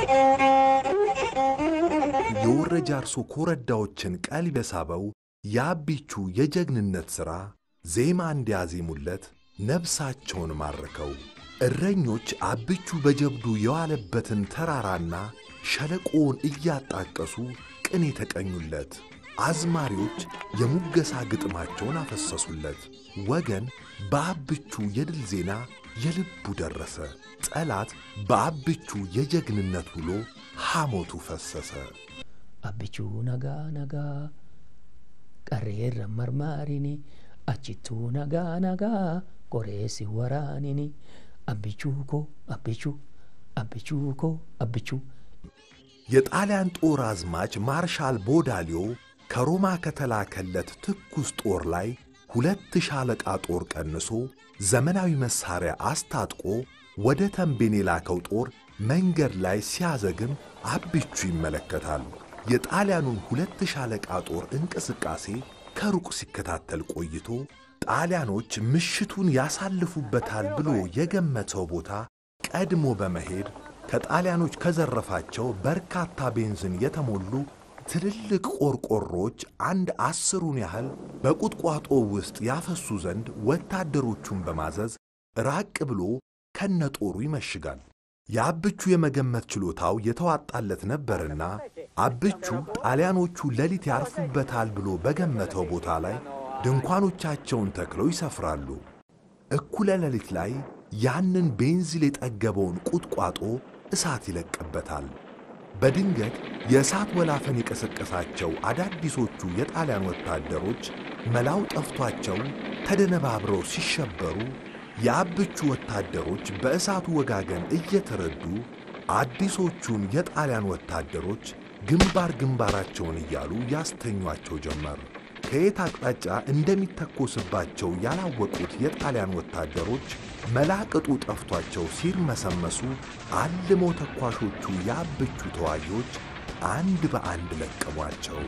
የወረ ጃርሶ ኮረዳዎችን ቀልብ የሳበው የአቢቹ የጀግንነት ሥራ ዜማ እንዲያዜሙለት ነፍሳቸውን ማረከው። እረኞች አቢቹ በጀብዱ የዋለበትን ተራራና ሸለቆውን እያጣቀሱ ቅኔ ተቀኙለት። አዝማሪዎች የሙገሳ ግጥማቸውን አፈሰሱለት። ወገን በአብቹ የድል ዜና የልቡ ደረሰ። ጠላት በአብቹ የጀግንነት ውሎ ሐሞቱ ፈሰሰ። አብቹ ነጋ ነጋ ቀሬረ መርማሪኒ አችቱ ነጋ ነጋ ቆሬሲ ወራኒኒ አብቹ ኮ አብቹ አብቹ ኮ አብቹ የጣሊያን ጦር አዝማች ማርሻል ቦዳሊዮ ከሮማ ከተላከለት ትኩስ ጦር ላይ ሁለት ሻለቃ ጦር ቀንሶ ዘመናዊ መሳሪያ አስታጥቆ ወደ ተንቤን የላከው ጦር መንገድ ላይ ሲያዘግም አብቹ ይመለከታል። የጣሊያኑን ሁለት ሻለቃ ጦር እንቅስቃሴ ከሩቅ ሲከታተል ቆይቶ ጣሊያኖች ምሽቱን ያሳልፉበታል ብሎ የገመተው ቦታ ቀድሞ በመሄድ ከጣሊያኖች ከዘረፋቸው በርካታ ቤንዚን የተሞሉ ትልልቅ ቆርቆሮች አንድ አስሩን ያህል በቁጥቋጦ ውስጥ ያፈሱ ዘንድ ወታደሮቹን በማዘዝ ራቅ ብሎ ከነጦሩ ይመሽጋል። የአብቹ የመገመት ችሎታው የተዋጣለት ነበርና አብቹ ጣሊያኖቹ ሌሊት ያርፉበታል ብሎ በገመተው ቦታ ላይ ድንኳኖቻቸውን ተክለው ይሰፍራሉ። እኩለ ሌሊት ላይ ያንን ቤንዚል የጠገበውን ቁጥቋጦ እሳት ይለቅበታል። በድንገት የእሳት ወላፈን የቀሰቀሳቸው አዳዲሶቹ የጣሊያን ወታደሮች መላው ጠፍቷቸው ተደነባብረው ሲሸበሩ የአብቹ ወታደሮች በእሳቱ ወጋገን እየተረዱ አዲሶቹን የጣሊያን ወታደሮች ግንባር ግንባራቸውን እያሉ ያስተኟቸው ጀመር። ከየት አቅጣጫ እንደሚተኮስባቸው ያላወቁት የጣሊያን ወታደሮች መላቅጡ ጠፍቷቸው ሲርመሰመሱ አልሞ ተኳሾቹ የአብቹ ተዋጊዎች አንድ በአንድ ለቀሟቸው።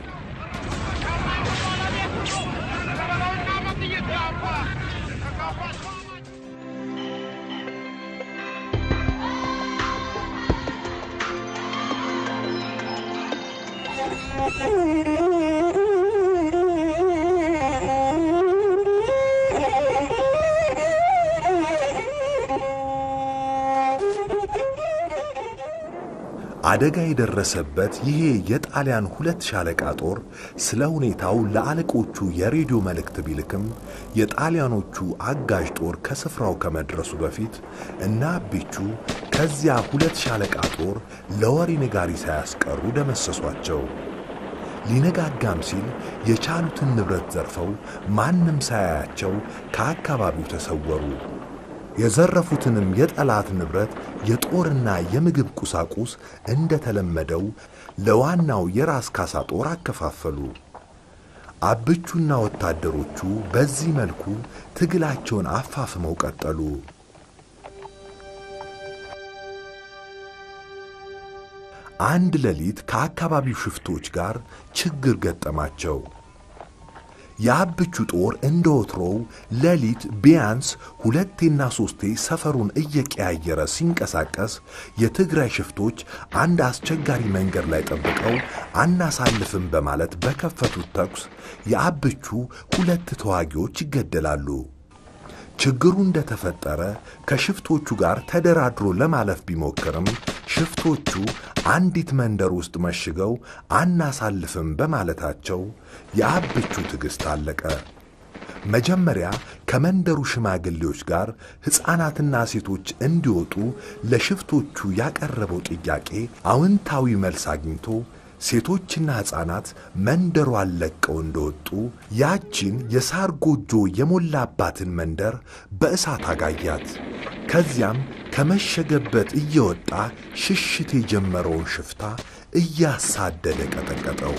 አደጋ የደረሰበት ይሄ የጣሊያን ሁለት ሻለቃ ጦር ስለ ሁኔታው ለአለቆቹ የሬዲዮ መልእክት ቢልክም የጣሊያኖቹ አጋዥ ጦር ከስፍራው ከመድረሱ በፊት እና አቢቹ ከዚያ ሁለት ሻለቃ ጦር ለወሬ ነጋሪ ሳያስቀሩ ደመሰሷቸው። ሊነጋጋም ሲል የቻሉትን ንብረት ዘርፈው ማንም ሳያያቸው ከአካባቢው ተሰወሩ። የዘረፉትንም የጠላት ንብረት የጦርና የምግብ ቁሳቁስ እንደተለመደው ለዋናው የራስ ካሳ ጦር አከፋፈሉ። አብቹና ወታደሮቹ በዚህ መልኩ ትግላቸውን አፋፍመው ቀጠሉ። አንድ ሌሊት ከአካባቢው ሽፍቶች ጋር ችግር ገጠማቸው። የአብቹ ጦር እንደ ወትሮው ሌሊት ቢያንስ ሁለቴና ሦስቴ ሰፈሩን እየቀያየረ ሲንቀሳቀስ የትግራይ ሽፍቶች አንድ አስቸጋሪ መንገድ ላይ ጠብቀው አናሳልፍም በማለት በከፈቱት ተኩስ የአብቹ ሁለት ተዋጊዎች ይገደላሉ። ችግሩ እንደተፈጠረ ከሽፍቶቹ ጋር ተደራድሮ ለማለፍ ቢሞክርም ሽፍቶቹ አንዲት መንደር ውስጥ መሽገው አናሳልፍም በማለታቸው የአብቹ ትዕግሥት አለቀ። መጀመሪያ ከመንደሩ ሽማግሌዎች ጋር ሕፃናትና ሴቶች እንዲወጡ ለሽፍቶቹ ያቀረበው ጥያቄ አዎንታዊ መልስ አግኝቶ ሴቶችና ሕፃናት መንደሯን ለቀው እንደወጡ ያቺን የሳር ጎጆ የሞላባትን መንደር በእሳት አጋያት። ከዚያም ከመሸገበት እየወጣ ሽሽት የጀመረውን ሽፍታ እያሳደደ ቀጠቀጠው።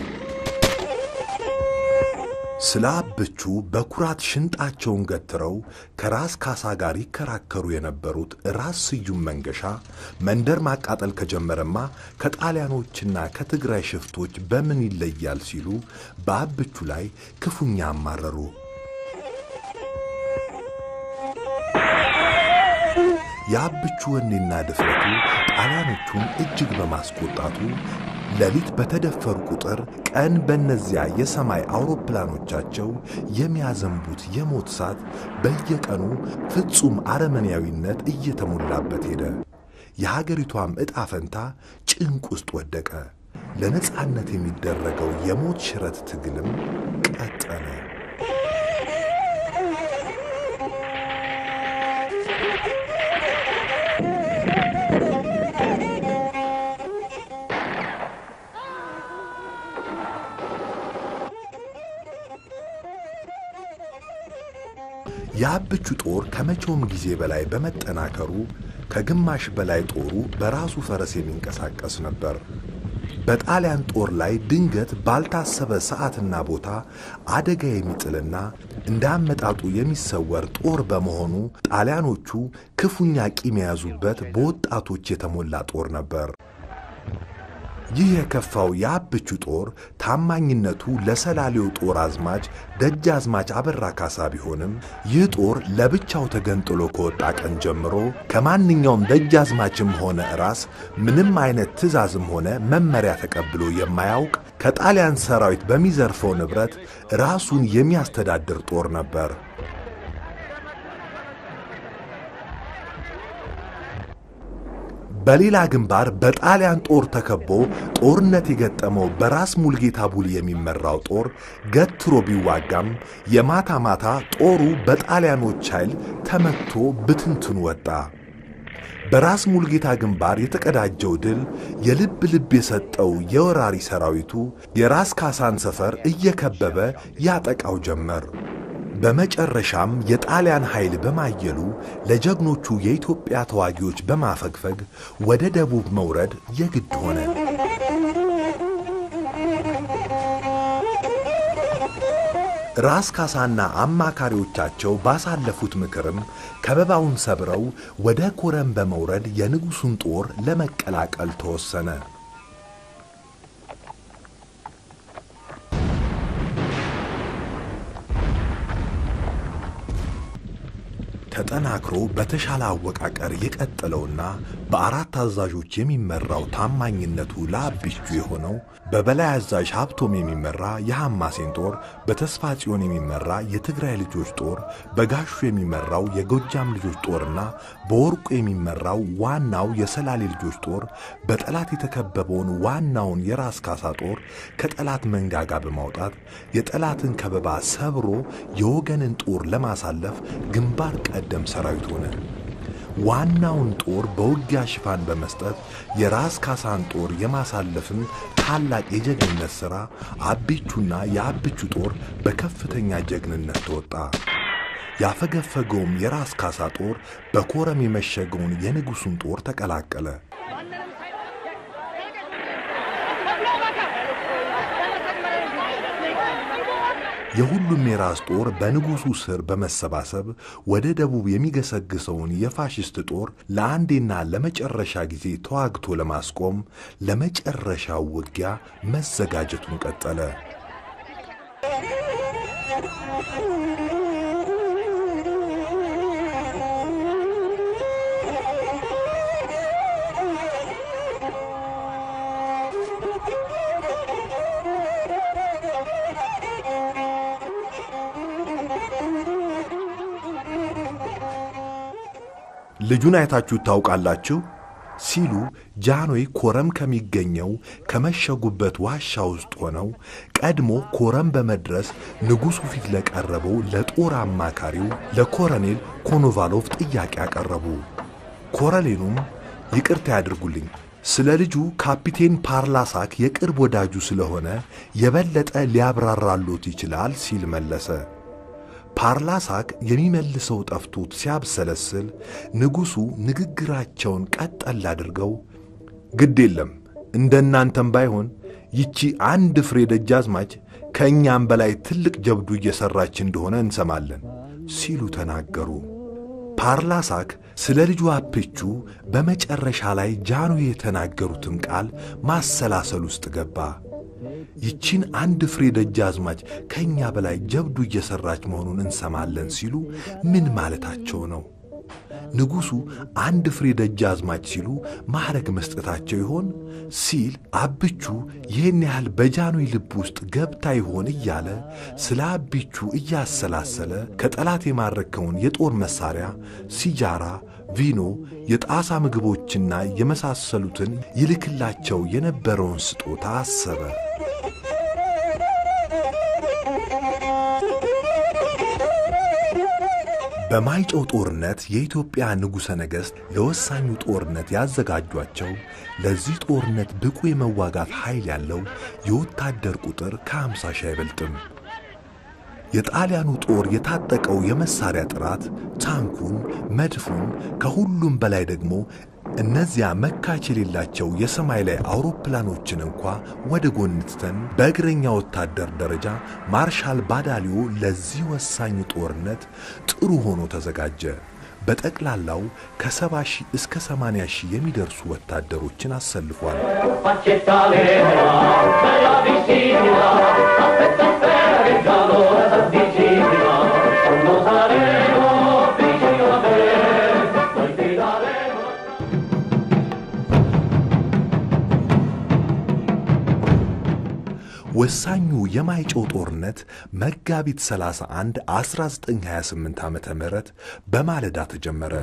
ስለ አብቹ በኩራት ሽንጣቸውን ገትረው ከራስ ካሳ ጋር ይከራከሩ የነበሩት ራስ ስዩም መንገሻ መንደር ማቃጠል ከጀመረማ ከጣሊያኖችና ከትግራይ ሽፍቶች በምን ይለያል ሲሉ በአብቹ ላይ ክፉኛ አማረሩ። የአብቹ ወኔና ድፍረቱ ጣሊያኖቹን እጅግ በማስቆጣቱ ሌሊት በተደፈሩ ቁጥር ቀን በእነዚያ የሰማይ አውሮፕላኖቻቸው የሚያዘንቡት የሞት እሳት በየቀኑ ፍጹም አረመኔያዊነት እየተሞላበት ሄደ። የሀገሪቷም ዕጣ ፈንታ ጭንቅ ውስጥ ወደቀ። ለነጻነት የሚደረገው የሞት ሽረት ትግልም ቀጠለ። የአብቹ ጦር ከመቼውም ጊዜ በላይ በመጠናከሩ ከግማሽ በላይ ጦሩ በራሱ ፈረስ የሚንቀሳቀስ ነበር። በጣሊያን ጦር ላይ ድንገት ባልታሰበ ሰዓትና ቦታ አደጋ የሚጥልና እንደ አመጣጡ የሚሰወር ጦር በመሆኑ ጣሊያኖቹ ክፉኛ ቂም የያዙበት በወጣቶች የተሞላ ጦር ነበር። ይህ የከፋው የአብቹ ጦር ታማኝነቱ ለሰላሌው ጦር አዝማች ደጃዝማች አበራ ካሳ ቢሆንም ይህ ጦር ለብቻው ተገንጥሎ ከወጣ ቀን ጀምሮ ከማንኛውም ደጃዝማችም ሆነ ራስ ምንም አይነት ትዕዛዝም ሆነ መመሪያ ተቀብሎ የማያውቅ ከጣሊያን ሰራዊት በሚዘርፈው ንብረት ራሱን የሚያስተዳድር ጦር ነበር። በሌላ ግንባር በጣሊያን ጦር ተከቦ ጦርነት የገጠመው በራስ ሙልጌታ ቡሊ የሚመራው ጦር ገትሮ ቢዋጋም የማታ ማታ ጦሩ በጣሊያኖች ኃይል ተመትቶ ብትንትኑ ወጣ። በራስ ሙልጌታ ግንባር የተቀዳጀው ድል የልብ ልብ የሰጠው የወራሪ ሰራዊቱ የራስ ካሳን ሰፈር እየከበበ ያጠቃው ጀመር። በመጨረሻም የጣሊያን ኃይል በማየሉ ለጀግኖቹ የኢትዮጵያ ተዋጊዎች በማፈግፈግ ወደ ደቡብ መውረድ የግድ ሆነ። ራስ ካሳና አማካሪዎቻቸው ባሳለፉት ምክርም ከበባውን ሰብረው ወደ ኮረም በመውረድ የንጉሡን ጦር ለመቀላቀል ተወሰነ። ተጠናክሮ በተሻለ አወቃቀር የቀጠለውና በአራት አዛዦች የሚመራው ታማኝነቱ ለአብቹ የሆነው በበላይ አዛዥ ሀብቶም የሚመራ የሐማሴን ጦር፣ በተስፋ ጽዮን የሚመራ የትግራይ ልጆች ጦር፣ በጋሹ የሚመራው የጎጃም ልጆች ጦርና በወርቁ የሚመራው ዋናው የሰላሌ ልጆች ጦር በጠላት የተከበበውን ዋናውን የራስ ካሳ ጦር ከጠላት መንጋጋ በማውጣት የጠላትን ከበባ ሰብሮ የወገንን ጦር ለማሳለፍ ግንባር ቀደም ሰራዊት ሆነ። ዋናውን ጦር በውጊያ ሽፋን በመስጠት የራስ ካሳን ጦር የማሳለፍን ታላቅ የጀግንነት ሥራ አቢቹና የአብቹ ጦር በከፍተኛ ጀግንነት ተወጣ። ያፈገፈገውም የራስ ካሳ ጦር በኮረም የመሸገውን የንጉሡን ጦር ተቀላቀለ። የሁሉም የራስ ጦር በንጉሡ ስር በመሰባሰብ ወደ ደቡብ የሚገሰግሰውን የፋሽስት ጦር ለአንዴና ለመጨረሻ ጊዜ ተዋግቶ ለማስቆም ለመጨረሻው ውጊያ መዘጋጀቱን ቀጠለ። ልጁን አይታችሁ ታውቃላችሁ? ሲሉ ጃኖይ ኮረም ከሚገኘው ከመሸጉበት ዋሻ ውስጥ ሆነው ቀድሞ ኮረም በመድረስ ንጉሡ ፊት ለቀረበው ለጦር አማካሪው ለኮረኔል ኮኖቫሎቭ ጥያቄ አቀረቡ። ኮረኔሉም ይቅርታ ያድርጉልኝ ስለ ልጁ ካፒቴን ፓርላሳክ የቅርብ ወዳጁ ስለሆነ የበለጠ ሊያብራራሎት ይችላል ሲል መለሰ። ፓርላሳክ የሚመልሰው ጠፍቶት ሲያብሰለስል ንጉሡ ንግግራቸውን ቀጠል አድርገው ግድ የለም እንደ እናንተም ባይሆን ይቺ አንድ ፍሬ ደጃዝማች ከእኛም በላይ ትልቅ ጀብዱ እየሠራች እንደሆነ እንሰማለን ሲሉ ተናገሩ። ፓርላሳክ ስለ ልጁ አፕቹ በመጨረሻ ላይ ጃኖ የተናገሩትን ቃል ማሰላሰል ውስጥ ገባ። ይቺን አንድ ፍሬ ደጃዝማች ከእኛ በላይ ጀብዱ እየሠራች መሆኑን እንሰማለን ሲሉ ምን ማለታቸው ነው? ንጉሡ አንድ ፍሬ ደጃዝማች ሲሉ ማዕረግ መስጠታቸው ይሆን ሲል አብቹ ይህን ያህል በጃኖይ ልብ ውስጥ ገብታ ይሆን እያለ ስለ አቢቹ እያሰላሰለ ከጠላት የማረከውን የጦር መሳሪያ፣ ሲጃራ፣ ቪኖ፣ የጣሳ ምግቦችና የመሳሰሉትን ይልክላቸው የነበረውን ስጦታ አሰበ። በማይጨው ጦርነት የኢትዮጵያ ንጉሠ ነገሥት ለወሳኙ ጦርነት ያዘጋጇቸው ለዚህ ጦርነት ብቁ የመዋጋት ኃይል ያለው የወታደር ቁጥር ከአምሳ ሺህ አይበልጥም። የጣሊያኑ ጦር የታጠቀው የመሳሪያ ጥራት ታንኩን፣ መድፉን፣ ከሁሉም በላይ ደግሞ እነዚያ መካች የሌላቸው የሰማይ ላይ አውሮፕላኖችን እንኳ ወደ ጎን ትተን በእግረኛ ወታደር ደረጃ ማርሻል ባዳሊዮ ለዚህ ወሳኝ ጦርነት ጥሩ ሆኖ ተዘጋጀ። በጠቅላላው ከሰባ ሺህ እስከ ሰማንያ ሺህ የሚደርሱ ወታደሮችን አሰልፏል። ወሳኙ የማይጨው ጦርነት መጋቢት 31 1928 ዓ ም በማለዳ ተጀመረ።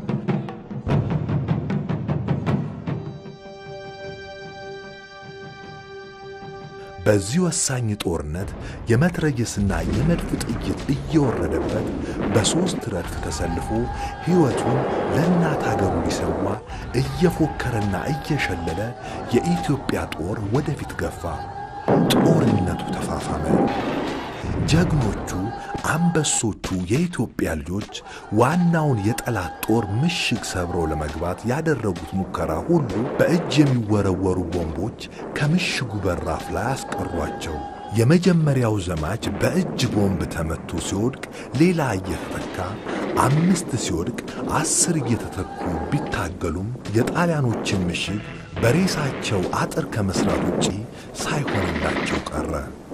በዚህ ወሳኝ ጦርነት የመትረየስና የመድፍ ጥይት እየወረደበት በሦስት ረድፍ ተሰልፎ ሕይወቱን ለእናት አገሩ ሊሰዋ እየፎከረና እየሸለለ የኢትዮጵያ ጦር ወደፊት ገፋ። ጦርነቱ ተፋፋመ። ጀግኖቹ አንበሶቹ የኢትዮጵያ ልጆች ዋናውን የጠላት ጦር ምሽግ ሰብረው ለመግባት ያደረጉት ሙከራ ሁሉ በእጅ የሚወረወሩ ቦምቦች ከምሽጉ በራፍ ላይ አስቀሯቸው። የመጀመሪያው ዘማች በእጅ ቦምብ ተመቶ ሲወድቅ ሌላ እየተተካ አምስት ሲወድቅ አስር እየተተኩ ቢታገሉም የጣሊያኖችን ምሽግ በሬሳቸው አጥር ከመስራት ውጪ ሳይሆንላቸው ቀረ።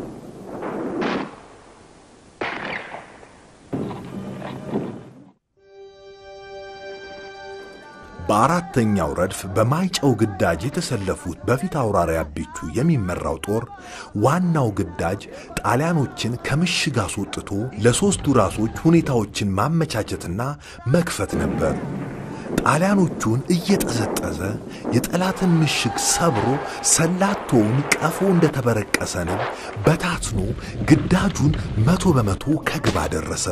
በአራተኛው ረድፍ በማይጨው ግዳጅ የተሰለፉት በፊት አውራሪ አቢቹ የሚመራው ጦር ዋናው ግዳጅ ጣሊያኖችን ከምሽግ አስወጥቶ ለሦስቱ ራሶች ሁኔታዎችን ማመቻቸትና መክፈት ነበር። ጣሊያኖቹን እየጠዘጠዘ የጠላትን ምሽግ ሰብሮ ሰላቶውን ቀፎ እንደተበረቀሰ ንብ በታትኖ ግዳጁን መቶ በመቶ ከግብ አደረሰ።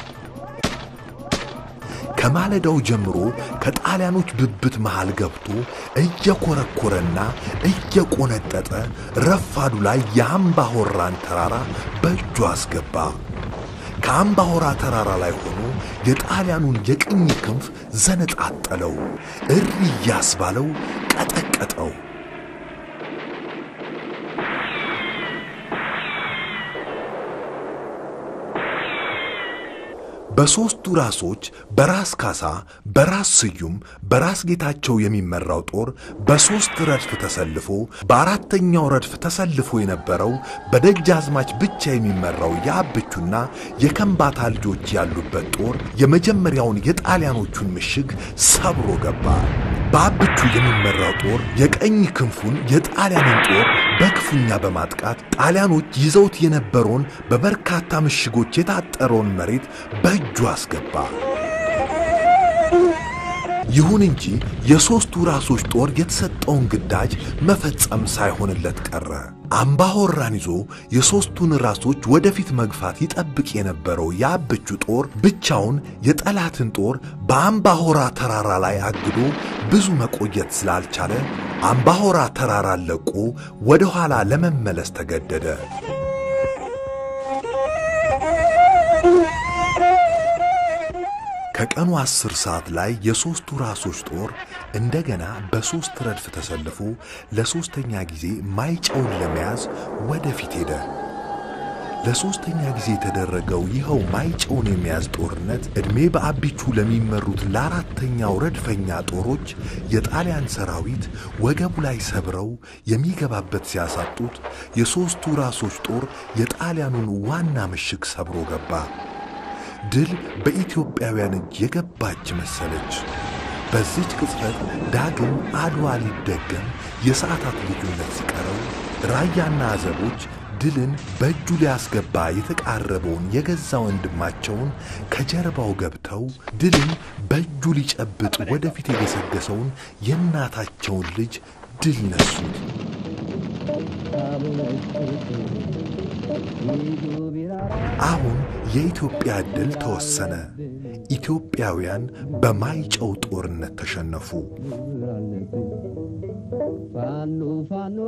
ከማለዳው ጀምሮ ከጣሊያኖች ብብት መሃል ገብቶ እየኮረኮረና እየቆነጠጠ ረፋዱ ላይ የአምባሆራን ተራራ በእጁ አስገባ። ከአምባሆራ ተራራ ላይ ሆኖ የጣሊያኑን የቅኝ ክንፍ ዘነጣጠለው፣ እሪ እያስባለው ቀጠቀጠው። በሦስቱ ራሶች በራስ ካሳ፣ በራስ ስዩም፣ በራስ ጌታቸው የሚመራው ጦር በሦስት ረድፍ ተሰልፎ በአራተኛው ረድፍ ተሰልፎ የነበረው በደጃዝማች ብቻ የሚመራው የአብቹና የከምባታ ልጆች ያሉበት ጦር የመጀመሪያውን የጣሊያኖቹን ምሽግ ሰብሮ ገባ። በአብቹ የሚመራው ጦር የቀኝ ክንፉን የጣሊያንን ጦር በክፉኛ በማጥቃት ጣሊያኖች ይዘውት የነበረውን በበርካታ ምሽጎች የታጠረውን መሬት በእጁ አስገባ። ይሁን እንጂ የሦስቱ ራሶች ጦር የተሰጠውን ግዳጅ መፈጸም ሳይሆንለት ቀረ። አምባሆራን ይዞ የሦስቱን ራሶች ወደፊት መግፋት ይጠብቅ የነበረው የአብቹ ጦር ብቻውን የጠላትን ጦር በአምባሆራ ተራራ ላይ አግዶ ብዙ መቆየት ስላልቻለ አምባሆራ ተራራን ለቆ ወደ ኋላ ለመመለስ ተገደደ። ከቀኑ አስር ሰዓት ላይ የሦስቱ ራሶች ጦር እንደገና በሦስት ረድፍ ተሰልፎ ለሦስተኛ ጊዜ ማይጨውን ለመያዝ ወደፊት ሄደ። ለሦስተኛ ጊዜ የተደረገው ይኸው ማይጨውን የመያዝ ጦርነት ዕድሜ በአቢቹ ለሚመሩት ለአራተኛው ረድፈኛ ጦሮች የጣሊያን ሰራዊት ወገቡ ላይ ሰብረው የሚገባበት ሲያሳጡት፣ የሦስቱ ራሶች ጦር የጣሊያኑን ዋና ምሽግ ሰብሮ ገባ። ድል በኢትዮጵያውያን እጅ የገባች መሰለች። በዚች ቅጽበት ዳግም አድዋ ሊደገም የሰዓታት ልዩነት ሲቀረው ራያና አዘቦች ድልን በእጁ ሊያስገባ የተቃረበውን የገዛ ወንድማቸውን ከጀርባው ገብተው ድልን በእጁ ሊጨብጥ ወደፊት የገሰገሰውን የእናታቸውን ልጅ ድል ነሱት። አሁን የኢትዮጵያ ድል ተወሰነ። ኢትዮጵያውያን በማይጨው ጦርነት ተሸነፉ። ፋኖ ፋኖ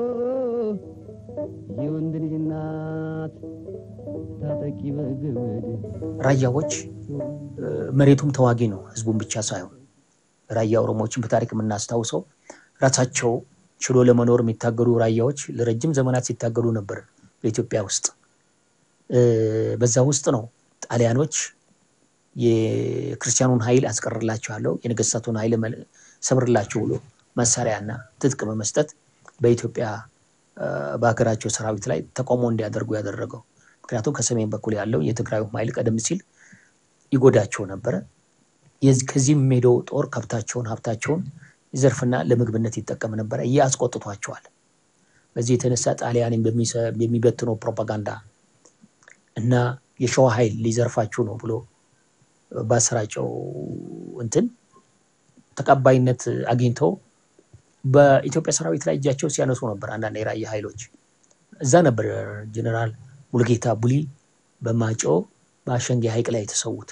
የወንድ ልጅ እናት ታጠቂ በገመድ ራያዎች መሬቱም ተዋጊ ነው፣ ህዝቡን ብቻ ሳይሆን ራያ ኦሮሞዎችን በታሪክ የምናስታውሰው ራሳቸው ችሎ ለመኖር የሚታገሉ ራያዎች ለረጅም ዘመናት ሲታገሉ ነበር በኢትዮጵያ ውስጥ። በዛ ውስጥ ነው ጣሊያኖች የክርስቲያኑን ኃይል አስቀርላችኋለሁ፣ የነገስታቱን ኃይል ሰብርላችሁ ብሎ መሳሪያና ትጥቅ በመስጠት በኢትዮጵያ በሀገራቸው ሰራዊት ላይ ተቃውሞ እንዲያደርጉ ያደረገው። ምክንያቱም ከሰሜን በኩል ያለው የትግራዩ ኃይል ቀደም ሲል ይጎዳቸው ነበረ። ከዚህ የሚሄደው ጦር ከብታቸውን፣ ሀብታቸውን ይዘርፍና ለምግብነት ይጠቀም ነበረ። ይህ አስቆጥቷቸዋል። በዚህ የተነሳ ጣሊያን የሚበትነው ፕሮፓጋንዳ እና የሸዋ ኃይል ሊዘርፋችሁ ነው ብሎ ባሰራጨው እንትን ተቀባይነት አግኝተው በኢትዮጵያ ሰራዊት ላይ እጃቸው ሲያነሱ ነበር። አንዳንድ የራያ ኃይሎች እዛ ነበር ጀኔራል ሙልጌታ ቡሊ በማጮ በአሸንጌ ሐይቅ ላይ የተሰዉት።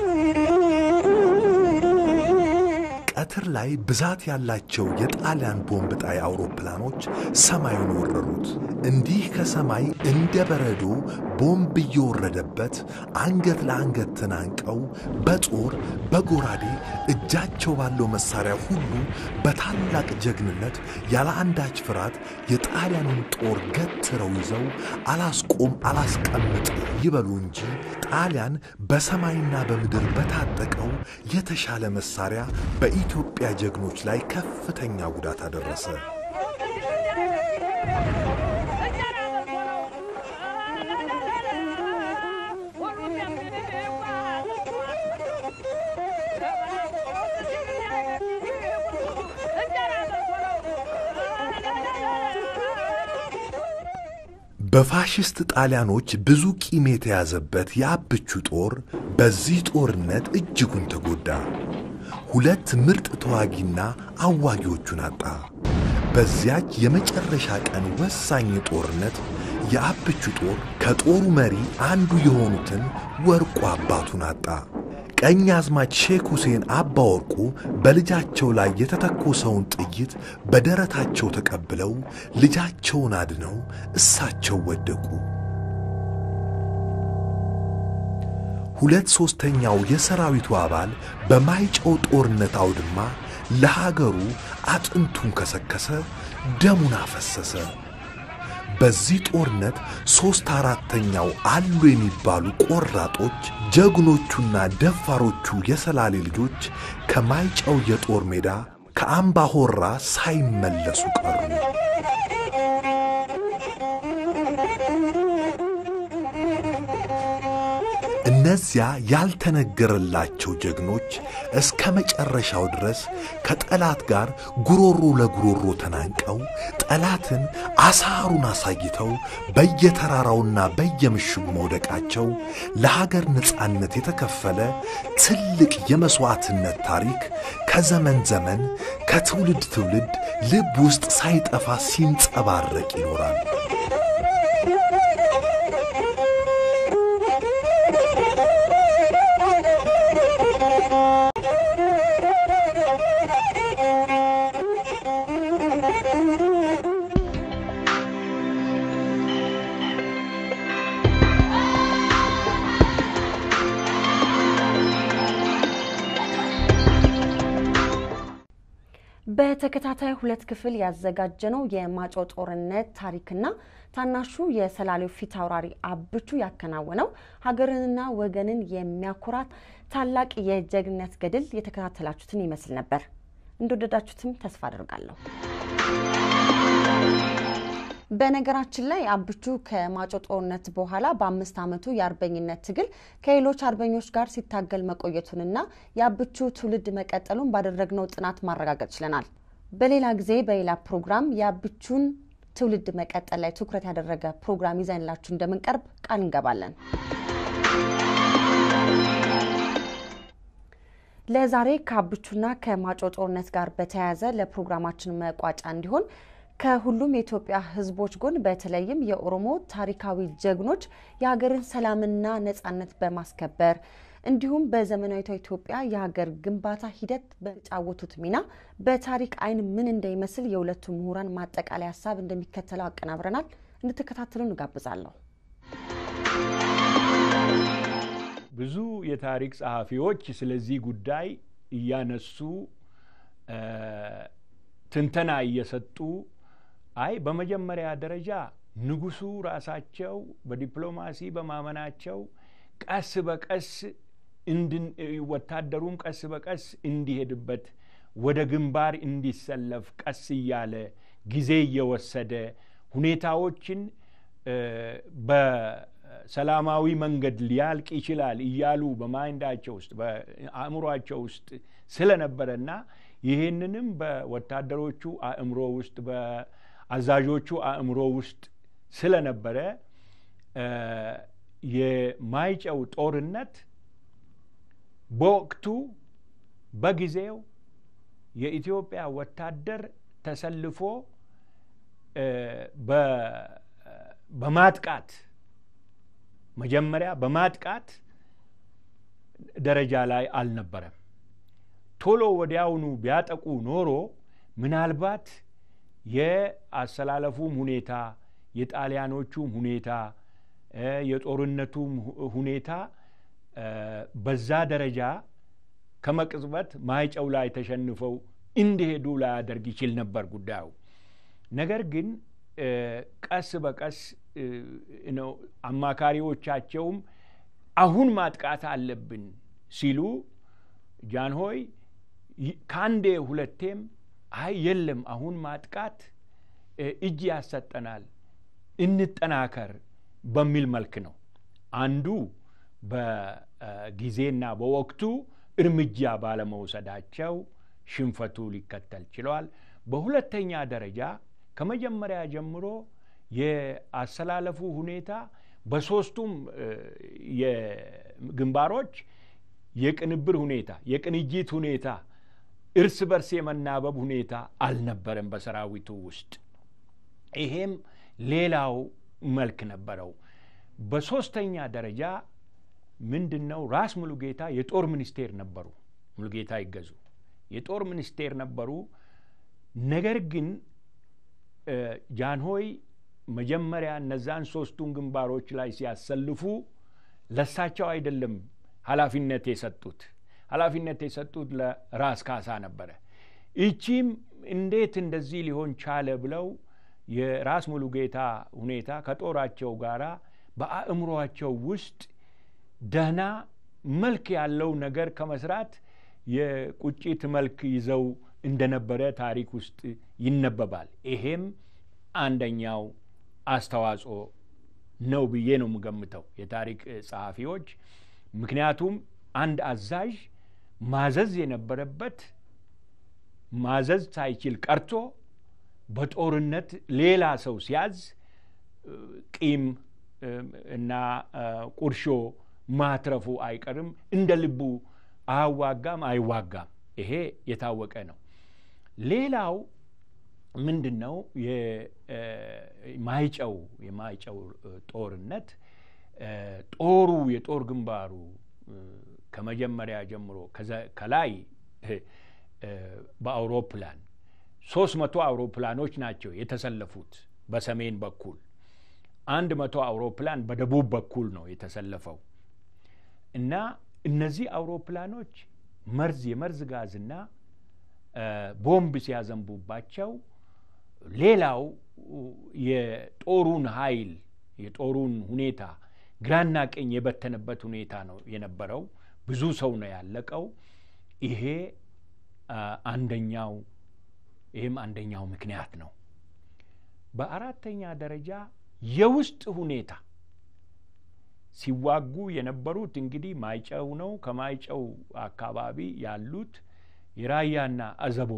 ቀትር ላይ ብዛት ያላቸው የጣሊያን ቦምብ ጣይ አውሮፕላኖች ሰማዩን ወረሩት። እንዲህ ከሰማይ እንደ በረዶ ቦምብ እየወረደበት አንገት ለአንገት ተናንቀው በጦር በጎራዴ እጃቸው ባለው መሳሪያ ሁሉ በታላቅ ጀግንነት ያለ አንዳች ፍርሃት የጣሊያኑን ጦር ገትረው ይዘው አላስቆም አላስቀምጥ ይበሉ እንጂ ጣሊያን በሰማይና በምድር በታጠቀው የተሻለ መሳሪያ በኢትዮጵያ ጀግኖች ላይ ከፍተኛ ጉዳት አደረሰ። በፋሽስት ጣሊያኖች ብዙ ቂም የተያዘበት የአብቹ ጦር በዚህ ጦርነት እጅጉን ተጎዳ። ሁለት ምርጥ ተዋጊና አዋጊዎቹን አጣ። በዚያች የመጨረሻ ቀን ወሳኝ ጦርነት የአብቹ ጦር ከጦሩ መሪ አንዱ የሆኑትን ወርቁ አባቱን አጣ። ቀኝ አዝማች ሼክ ሁሴን አባ ወርቁ በልጃቸው ላይ የተተኮሰውን ጥይት በደረታቸው ተቀብለው ልጃቸውን አድነው እሳቸው ወደቁ። ሁለት ሦስተኛው የሰራዊቱ አባል በማይጨው ጦርነት አውድማ ለሀገሩ አጥንቱን ከሰከሰ፣ ደሙን አፈሰሰ። በዚህ ጦርነት ሦስት አራተኛው አሉ የሚባሉ ቆራጦች ጀግኖቹና ደፋሮቹ የሰላሌ ልጆች ከማይጨው የጦር ሜዳ ከአምባ ሆራ ሳይመለሱ ቀሩ። እነዚያ ያልተነገረላቸው ጀግኖች እስከ መጨረሻው ድረስ ከጠላት ጋር ጉሮሮ ለጉሮሮ ተናንቀው ጠላትን አሳሩን አሳይተው በየተራራውና በየምሽጉ መውደቃቸው ለሀገር ነጻነት የተከፈለ ትልቅ የመሥዋዕትነት ታሪክ ከዘመን ዘመን ከትውልድ ትውልድ ልብ ውስጥ ሳይጠፋ ሲንጸባረቅ ይኖራል። በተከታታይ ሁለት ክፍል ያዘጋጀነው የማይጨው ጦርነት ታሪክና ታናሹ የሰላሌው ፊት አውራሪ አብቹ ያከናወነው ሀገርንና ወገንን የሚያኮራት ታላቅ የጀግንነት ገድል የተከታተላችሁትን ይመስል ነበር። እንደወደዳችሁትም ተስፋ አድርጋለሁ። በነገራችን ላይ አብቹ ከማጮ ጦርነት በኋላ በአምስት ዓመቱ የአርበኝነት ትግል ከሌሎች አርበኞች ጋር ሲታገል መቆየቱንና የአብቹ ትውልድ መቀጠሉን ባደረግነው ጥናት ማረጋገጥ ችለናል። በሌላ ጊዜ በሌላ ፕሮግራም የአብቹን ትውልድ መቀጠል ላይ ትኩረት ያደረገ ፕሮግራም ይዘንላችሁ እንደምንቀርብ ቃል እንገባለን። ለዛሬ ከአብቹና ከማጮ ጦርነት ጋር በተያያዘ ለፕሮግራማችን መቋጫ እንዲሆን ከሁሉም የኢትዮጵያ ሕዝቦች ጎን በተለይም የኦሮሞ ታሪካዊ ጀግኖች የሀገርን ሰላምና ነጻነት በማስከበር እንዲሁም በዘመናዊቷ ኢትዮጵያ የሀገር ግንባታ ሂደት በተጫወቱት ሚና በታሪክ ዓይን ምን እንደሚመስል የሁለቱ ምሁራን ማጠቃለያ ሀሳብ እንደሚከተለው አቀናብረናል። እንድትከታተሉ እንጋብዛለሁ። ብዙ የታሪክ ጸሐፊዎች ስለዚህ ጉዳይ እያነሱ ትንተና እየሰጡ አይ በመጀመሪያ ደረጃ ንጉሱ ራሳቸው በዲፕሎማሲ በማመናቸው ቀስ በቀስ ወታደሩም ቀስ በቀስ እንዲሄድበት ወደ ግንባር እንዲሰለፍ ቀስ እያለ ጊዜ እየወሰደ ሁኔታዎችን በሰላማዊ መንገድ ሊያልቅ ይችላል እያሉ በማይንዳቸው ውስጥ በአእምሯቸው ውስጥ ስለነበረና ይህንንም በወታደሮቹ አእምሮ ውስጥ በአዛዦቹ አእምሮ ውስጥ ስለነበረ የማይጨው ጦርነት በወቅቱ በጊዜው የኢትዮጵያ ወታደር ተሰልፎ በማጥቃት መጀመሪያ በማጥቃት ደረጃ ላይ አልነበረም። ቶሎ ወዲያውኑ ቢያጠቁ ኖሮ ምናልባት የአሰላለፉም ሁኔታ የጣሊያኖቹም ሁኔታ የጦርነቱም ሁኔታ በዛ ደረጃ ከመቅጽበት ማይጨው ላይ ተሸንፈው እንዲሄዱ ላያደርግ ይችል ነበር ጉዳዩ። ነገር ግን ቀስ በቀስ ነው አማካሪዎቻቸውም አሁን ማጥቃት አለብን ሲሉ ጃንሆይ ከአንዴ ሁለቴም አይ የለም አሁን ማጥቃት እጅ ያሰጠናል፣ እንጠናከር በሚል መልክ ነው። አንዱ በጊዜና በወቅቱ እርምጃ ባለመውሰዳቸው ሽንፈቱ ሊከተል ችለዋል። በሁለተኛ ደረጃ ከመጀመሪያ ጀምሮ የአሰላለፉ ሁኔታ በሶስቱም የግንባሮች የቅንብር ሁኔታ የቅንጅት ሁኔታ እርስ በርስ የመናበብ ሁኔታ አልነበረም በሰራዊቱ ውስጥ። ይሄም ሌላው መልክ ነበረው። በሶስተኛ ደረጃ ምንድን ነው? ራስ ሙሉጌታ የጦር ሚኒስቴር ነበሩ። ሙሉጌታ ይገዙ የጦር ሚኒስቴር ነበሩ። ነገር ግን ጃንሆይ መጀመሪያ እነዛን ሶስቱን ግንባሮች ላይ ሲያሰልፉ ለሳቸው አይደለም ኃላፊነት የሰጡት ኃላፊነት የሰጡት ለራስ ካሳ ነበረ። ይቺም እንዴት እንደዚህ ሊሆን ቻለ ብለው የራስ ሙሉጌታ ሁኔታ ከጦራቸው ጋራ በአእምሯቸው ውስጥ ደህና መልክ ያለው ነገር ከመስራት የቁጭት መልክ ይዘው እንደነበረ ታሪክ ውስጥ ይነበባል። ይሄም አንደኛው አስተዋጽኦ ነው ብዬ ነው የምገምተው የታሪክ ጸሐፊዎች። ምክንያቱም አንድ አዛዥ ማዘዝ የነበረበት ማዘዝ ሳይችል ቀርቶ በጦርነት ሌላ ሰው ሲያዝ ቂም እና ቁርሾ ማትረፉ አይቀርም። እንደ ልቡ አያዋጋም፣ አይዋጋም። ይሄ የታወቀ ነው። ሌላው ምንድን ነው? የማይጨው የማይጨው ጦርነት ጦሩ የጦር ግንባሩ ከመጀመሪያ ጀምሮ ከላይ በአውሮፕላን ሶስት መቶ አውሮፕላኖች ናቸው የተሰለፉት በሰሜን በኩል አንድ መቶ አውሮፕላን በደቡብ በኩል ነው የተሰለፈው እና እነዚህ አውሮፕላኖች መርዝ የመርዝ ጋዝና ቦምብ ሲያዘንቡባቸው ሌላው የጦሩን ኃይል የጦሩን ሁኔታ ግራና ቀኝ የበተነበት ሁኔታ ነው የነበረው። ብዙ ሰው ነው ያለቀው። ይሄ አንደኛው ይህም አንደኛው ምክንያት ነው። በአራተኛ ደረጃ የውስጥ ሁኔታ ሲዋጉ የነበሩት እንግዲህ ማይጨው ነው። ከማይጨው አካባቢ ያሉት የራያና አዘቦ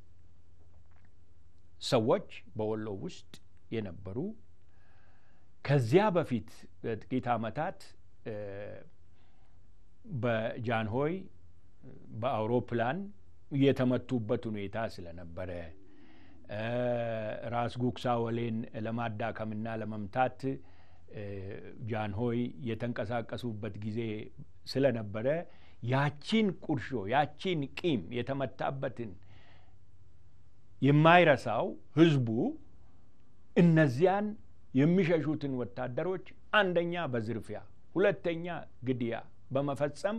ሰዎች በወሎ ውስጥ የነበሩ ከዚያ በፊት በጥቂት ዓመታት በጃንሆይ በአውሮፕላን የተመቱበት ሁኔታ ስለነበረ ራስ ጉግሳ ወሌን ለማዳከምና ለመምታት ጃንሆይ የተንቀሳቀሱበት ጊዜ ስለነበረ ያቺን ቁርሾ ያቺን ቂም የተመታበትን የማይረሳው ህዝቡ እነዚያን የሚሸሹትን ወታደሮች አንደኛ በዝርፊያ ሁለተኛ ግድያ በመፈጸም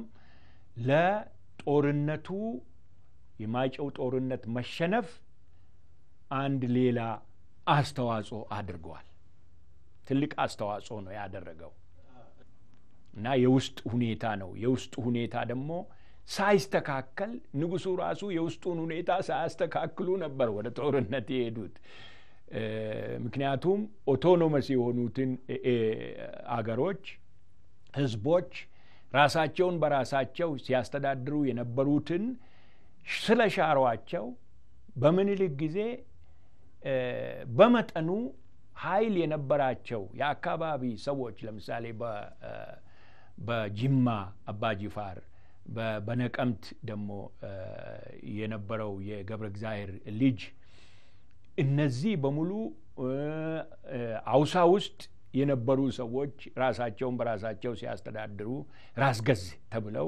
ለጦርነቱ የማይጨው ጦርነት መሸነፍ አንድ ሌላ አስተዋጽኦ አድርገዋል። ትልቅ አስተዋጽኦ ነው ያደረገው እና የውስጥ ሁኔታ ነው። የውስጥ ሁኔታ ደግሞ ሳይስተካከል ንጉሱ ራሱ የውስጡን ሁኔታ ሳያስተካክሉ ነበር ወደ ጦርነት የሄዱት። ምክንያቱም ኦቶኖመስ የሆኑትን አገሮች፣ ህዝቦች ራሳቸውን በራሳቸው ሲያስተዳድሩ የነበሩትን ስለ ሻሯቸው በምኒልክ ጊዜ በመጠኑ ኃይል የነበራቸው የአካባቢ ሰዎች ለምሳሌ በጅማ አባጂፋር በነቀምት ደግሞ የነበረው የገብረ እግዚአብሔር ልጅ እነዚህ በሙሉ አውሳ ውስጥ የነበሩ ሰዎች ራሳቸውን በራሳቸው ሲያስተዳድሩ ራስ ገዝ ተብለው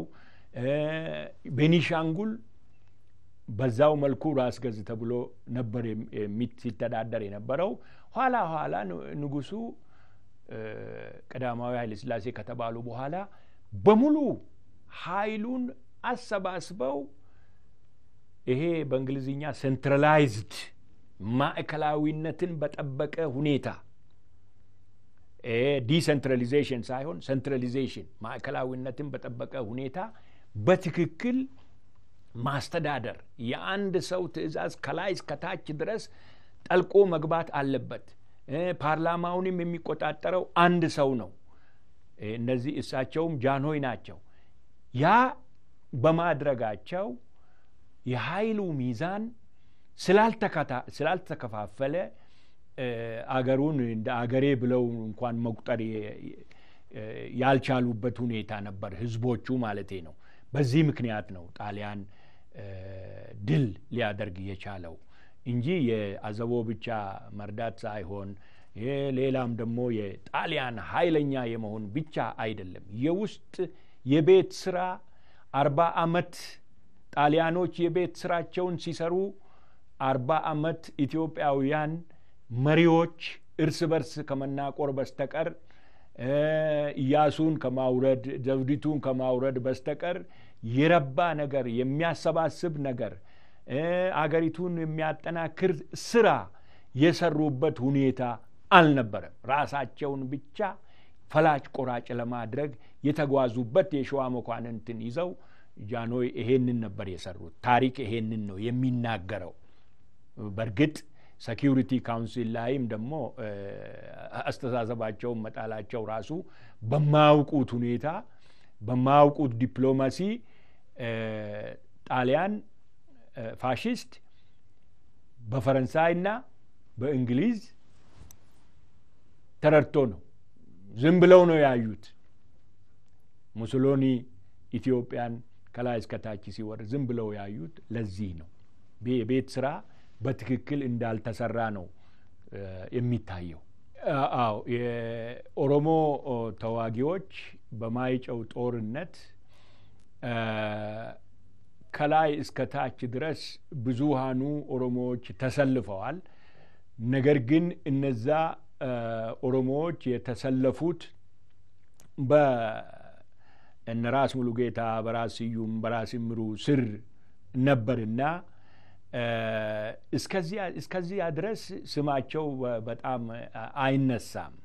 ቤኒሻንጉል በዛው መልኩ ራስ ገዝ ተብሎ ነበር ሲተዳደር የነበረው። ኋላ ኋላ ንጉሱ ቀዳማዊ ኃይለ ሥላሴ ከተባሉ በኋላ በሙሉ ኃይሉን አሰባስበው ይሄ በእንግሊዝኛ ሴንትራላይዝድ ማዕከላዊነትን በጠበቀ ሁኔታ ዲሴንትራሊዜሽን ሳይሆን ሴንትራሊዜሽን ማዕከላዊነትን በጠበቀ ሁኔታ በትክክል ማስተዳደር የአንድ ሰው ትዕዛዝ ከላይ እስከታች ድረስ ጠልቆ መግባት አለበት። ፓርላማውንም የሚቆጣጠረው አንድ ሰው ነው። እነዚህ እሳቸውም ጃንሆይ ናቸው። ያ በማድረጋቸው የኃይሉ ሚዛን ስላልተከፋፈለ አገሩን እንደ አገሬ ብለው እንኳን መቁጠር ያልቻሉበት ሁኔታ ነበር፣ ህዝቦቹ ማለቴ ነው። በዚህ ምክንያት ነው ጣሊያን ድል ሊያደርግ የቻለው እንጂ የአዘቦ ብቻ መርዳት ሳይሆን ሌላም ደግሞ የጣሊያን ኃይለኛ የመሆን ብቻ አይደለም። የውስጥ የቤት ስራ አርባ አመት ጣሊያኖች የቤት ስራቸውን ሲሰሩ አርባ አመት ኢትዮጵያውያን መሪዎች እርስ በርስ ከመናቆር በስተቀር ኢያሱን ከማውረድ ዘውዲቱን ከማውረድ በስተቀር የረባ ነገር የሚያሰባስብ ነገር አገሪቱን የሚያጠናክር ስራ የሰሩበት ሁኔታ አልነበረም። ራሳቸውን ብቻ ፈላጭ ቆራጭ ለማድረግ የተጓዙበት የሸዋ መኳንንትን ይዘው ጃንሆይ ይሄንን ነበር የሰሩት። ታሪክ ይሄንን ነው የሚናገረው። በእርግጥ ሴኪሪቲ ካውንሲል ላይም ደግሞ አስተሳሰባቸውን መጣላቸው ራሱ በማያውቁት ሁኔታ በማያውቁት ዲፕሎማሲ ጣሊያን ፋሽስት በፈረንሳይና በእንግሊዝ ተረድቶ ነው። ዝም ብለው ነው ያዩት። ሙሶሎኒ ኢትዮጵያን ከላይ እስከታች ሲወርድ ዝም ብለው ያዩት ለዚህ ነው። የቤት ስራ በትክክል እንዳልተሰራ ነው የሚታየው። አዎ የኦሮሞ ተዋጊዎች በማይጨው ጦርነት ከላይ እስከ ታች ድረስ ብዙሃኑ ኦሮሞዎች ተሰልፈዋል። ነገር ግን እነዛ ኦሮሞዎች የተሰለፉት በእነ ራስ ሙሉጌታ፣ በራስ ስዩም፣ በራስ ምሩ ስር ነበርና እስከዚያ ድረስ ስማቸው በጣም አይነሳም።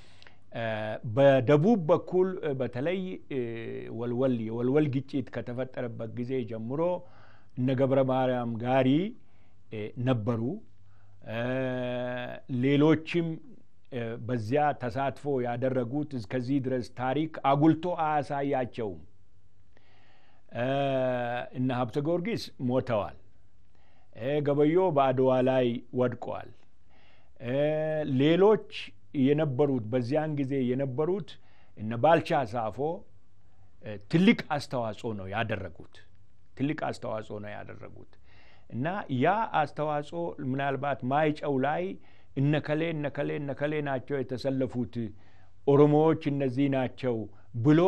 በደቡብ በኩል በተለይ ወልወል የወልወል ግጭት ከተፈጠረበት ጊዜ ጀምሮ እነ ገብረ ማርያም ጋሪ ነበሩ። ሌሎችም በዚያ ተሳትፎ ያደረጉት እስከዚህ ድረስ ታሪክ አጉልቶ አያሳያቸውም። እነ ሀብተ ጊዮርጊስ ሞተዋል። ገበዮ በአድዋ ላይ ወድቀዋል። ሌሎች የነበሩት በዚያን ጊዜ የነበሩት እነ ባልቻ ሳፎ ትልቅ አስተዋጽኦ ነው ያደረጉት ትልቅ አስተዋጽኦ ነው ያደረጉት እና ያ አስተዋጽኦ ምናልባት ማይጨው ላይ እነከሌ እነከሌ እነከሌ ናቸው የተሰለፉት ኦሮሞዎች እነዚህ ናቸው ብሎ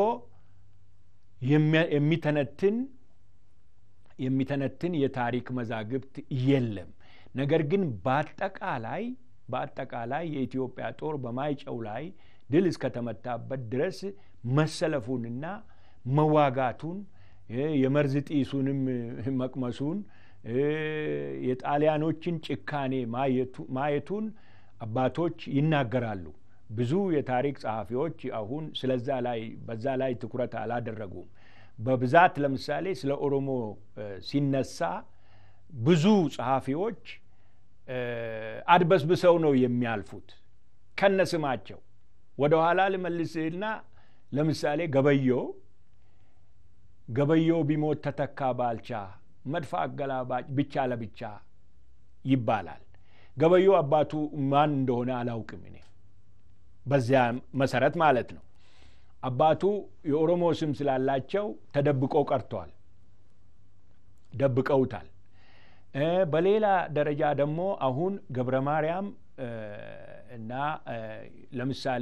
የሚተነትን የሚተነትን የታሪክ መዛግብት የለም። ነገር ግን በአጠቃላይ በአጠቃላይ የኢትዮጵያ ጦር በማይጨው ላይ ድል እስከተመታበት ድረስ መሰለፉንና መዋጋቱን የመርዝ ጢሱንም መቅመሱን የጣሊያኖችን ጭካኔ ማየቱን አባቶች ይናገራሉ። ብዙ የታሪክ ጸሐፊዎች አሁን ስለዛ ላይ በዛ ላይ ትኩረት አላደረጉም። በብዛት ለምሳሌ ስለ ኦሮሞ ሲነሳ ብዙ ጸሐፊዎች አድበስብሰው ነው የሚያልፉት ከነስማቸው። ወደ ኋላ ልመልስና ለምሳሌ ገበዮ ገበዮ ቢሞት ተተካ ባልቻ መድፍ አገላባጭ ብቻ ለብቻ ይባላል። ገበዮ አባቱ ማን እንደሆነ አላውቅም እኔ በዚያ መሰረት ማለት ነው። አባቱ የኦሮሞ ስም ስላላቸው ተደብቆ ቀርተዋል፣ ደብቀውታል። በሌላ ደረጃ ደግሞ አሁን ገብረ ማርያም እና ለምሳሌ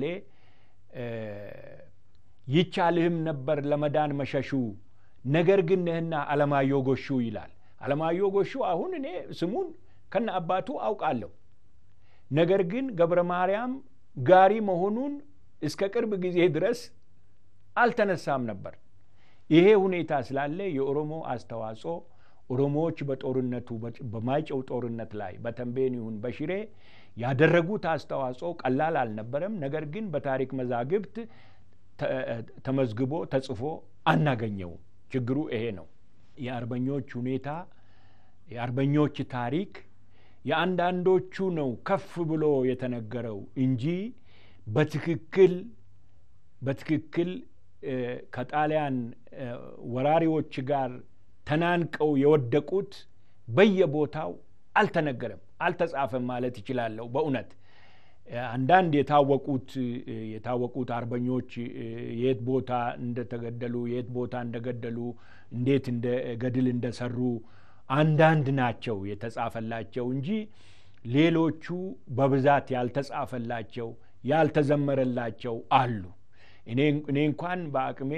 ይቻልህም ነበር ለመዳን መሸሹ ነገር ግን ነህና አለማየሁ ጎሹ ይላል። አለማየሁ ጎሹ አሁን እኔ ስሙን ከነ አባቱ አውቃለሁ። ነገር ግን ገብረ ማርያም ጋሪ መሆኑን እስከ ቅርብ ጊዜ ድረስ አልተነሳም ነበር። ይሄ ሁኔታ ስላለ የኦሮሞ አስተዋጽኦ ኦሮሞዎች በጦርነቱ በማይጨው ጦርነት ላይ በተንቤን ይሁን በሽሬ ያደረጉት አስተዋጽኦ ቀላል አልነበረም። ነገር ግን በታሪክ መዛግብት ተመዝግቦ ተጽፎ አናገኘውም። ችግሩ ይሄ ነው። የአርበኞች ሁኔታ የአርበኞች ታሪክ የአንዳንዶቹ ነው ከፍ ብሎ የተነገረው እንጂ በትክክል በትክክል ከጣሊያን ወራሪዎች ጋር ተናንቀው የወደቁት በየቦታው አልተነገረም፣ አልተጻፈም ማለት ይችላለሁ። በእውነት አንዳንድ የታወቁት የታወቁት አርበኞች የት ቦታ እንደተገደሉ የት ቦታ እንደገደሉ እንዴት እንደ ገድል እንደሰሩ አንዳንድ ናቸው የተጻፈላቸው እንጂ ሌሎቹ በብዛት ያልተጻፈላቸው ያልተዘመረላቸው አሉ። እኔ እንኳን በአቅሜ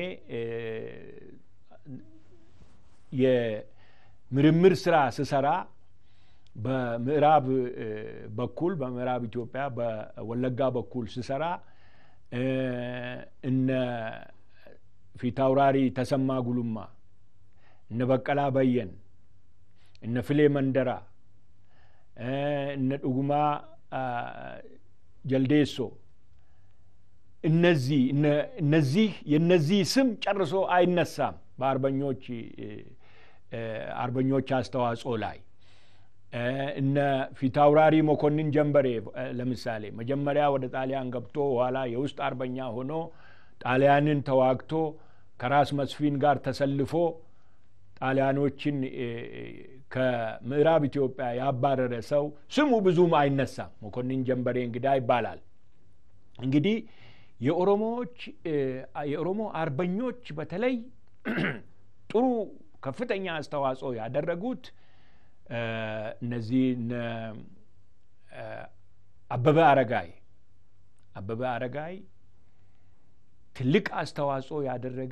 የምርምር ስራ ስሰራ በምዕራብ በኩል በምዕራብ ኢትዮጵያ በወለጋ በኩል ስሰራ እነ ፊታውራሪ ተሰማ ጉሉማ፣ እነ በቀላ በየን፣ እነ ፍሌ መንደራ፣ እነ ዱጉማ ጀልዴሶ እነዚህ እነዚህ የነዚህ ስም ጨርሶ አይነሳም በአርበኞች አርበኞች አስተዋጽኦ ላይ እነ ፊታውራሪ መኮንን ጀንበሬ ለምሳሌ መጀመሪያ ወደ ጣሊያን ገብቶ ኋላ የውስጥ አርበኛ ሆኖ ጣሊያንን ተዋግቶ ከራስ መስፊን ጋር ተሰልፎ ጣሊያኖችን ከምዕራብ ኢትዮጵያ ያባረረ ሰው ስሙ ብዙም አይነሳም። መኮንን ጀንበሬ እንግዳ ይባላል። እንግዲህ የኦሮሞዎች የኦሮሞ አርበኞች በተለይ ጥሩ ከፍተኛ አስተዋጽኦ ያደረጉት እነዚህ አበበ አረጋይ አበበ አረጋይ ትልቅ አስተዋጽኦ ያደረገ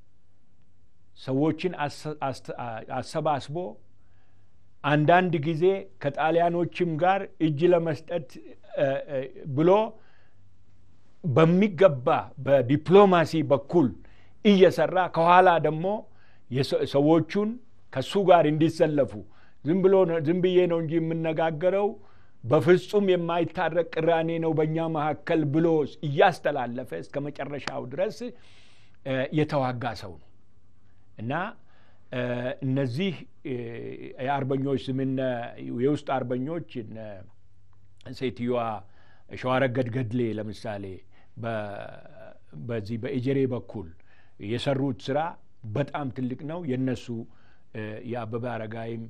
ሰዎችን አሰባስቦ አንዳንድ ጊዜ ከጣሊያኖችም ጋር እጅ ለመስጠት ብሎ በሚገባ በዲፕሎማሲ በኩል እየሰራ ከኋላ ደግሞ ሰዎቹን ከሱ ጋር እንዲሰለፉ ዝም ብሎ ዝም ብዬ ነው እንጂ የምነጋገረው በፍጹም የማይታረቅ ቅራኔ ነው በእኛ መካከል ብሎ እያስተላለፈ እስከ መጨረሻው ድረስ የተዋጋ ሰው ነው እና እነዚህ የአርበኞች ስምነ የውስጥ አርበኞች ሴትዮዋ ሸዋረገድ ገድሌ ለምሳሌ በዚህ በኤጀሬ በኩል የሰሩት ስራ በጣም ትልቅ ነው። የነሱ የአበበ አረጋይም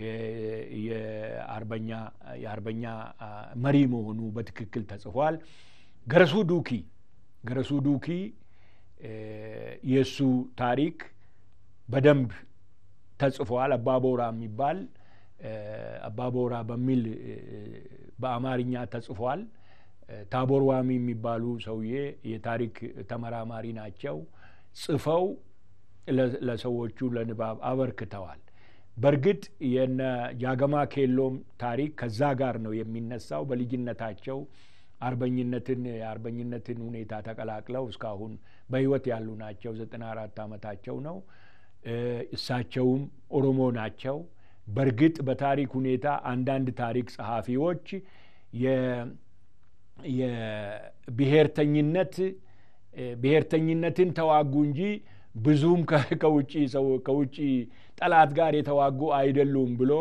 የአርበኛ የአርበኛ መሪ መሆኑ በትክክል ተጽፏል። ገረሱ ዱኪ ገረሱ ዱኪ የእሱ ታሪክ በደንብ ተጽፏል። አባቦራ የሚባል አባቦራ በሚል በአማርኛ ተጽፏል። ታቦር ዋሚ የሚባሉ ሰውዬ የታሪክ ተመራማሪ ናቸው። ጽፈው ለሰዎቹ ለንባብ አበርክተዋል። በእርግጥ የነ ጃገማ ኬሎም ታሪክ ከዛ ጋር ነው የሚነሳው። በልጅነታቸው አርበኝነትን የአርበኝነትን ሁኔታ ተቀላቅለው እስካሁን በሕይወት ያሉ ናቸው። ዘጠና አራት ዓመታቸው ነው። እሳቸውም ኦሮሞ ናቸው። በእርግጥ በታሪክ ሁኔታ አንዳንድ ታሪክ ጸሐፊዎች የብሔርተኝነት ብሔርተኝነትን ተዋጉ እንጂ ብዙም ከውጭ ሰው ከውጭ ጠላት ጋር የተዋጉ አይደሉም ብሎ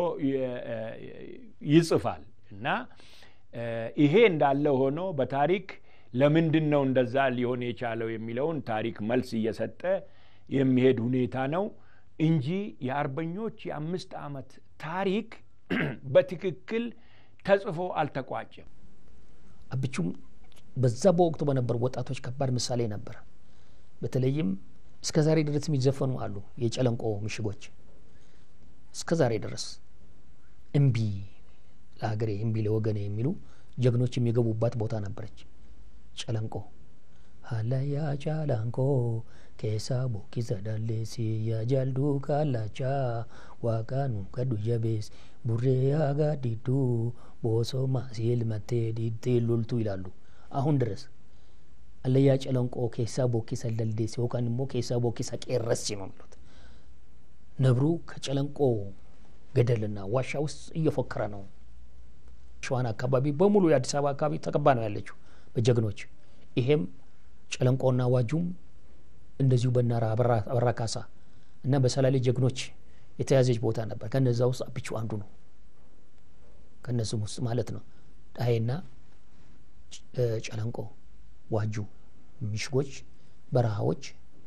ይጽፋል እና ይሄ እንዳለ ሆኖ በታሪክ ለምንድን ነው እንደዛ ሊሆን የቻለው የሚለውን ታሪክ መልስ እየሰጠ የሚሄድ ሁኔታ ነው እንጂ የአርበኞች የአምስት ዓመት ታሪክ በትክክል ተጽፎ አልተቋጨም። አብቹም በዛ በወቅቱ በነበሩ ወጣቶች ከባድ ምሳሌ ነበር። በተለይም እስከ ዛሬ ድረስ የሚዘፈኑ አሉ። የጨለንቆ ምሽጎች እስከ ዛሬ ድረስ እምቢ ለሀገሬ እምቢ ለወገኔ የሚሉ ጀግኖች የሚገቡባት ቦታ ነበረች። ጨለንቆ ሀላያ ጫላንቆ ኬሳ ቦኪሰ ዳሌሲ ያጃልዱ ካላቻ ዋቃኑ ከዱ ጀቤስ ቡሬ ያጋ ዲዱ ቦሶ ማሲል መቴ ዲቴ ሉልቱ ይላሉ። አሁን ድረስ አለያ ጨለንቆ ኬሳ ቦኪሰ ደልዴስ ይወቃን ሞ ኬሳ ቦኪሰ ቄረስ ነው የሚሉት። ነብሩ ከጨለንቆ ገደልና ዋሻ ውስጥ እየፎከረ ነው። ሸዋን አካባቢ በሙሉ የአዲስ አበባ አካባቢ ተቀባ ነው ያለችው በጀግኖች። ይሄም ጨለንቆና ዋጁም እንደዚሁ በናራ አበራ ካሳ እና በሰላሌ ጀግኖች የተያዘች ቦታ ነበር። ከነዛ ውስጥ አብቹ አንዱ ነው። ከነሱም ውስጥ ማለት ነው ዳሄና ጨለንቆ፣ ዋጁ ምሽጎች፣ በረሃዎች፣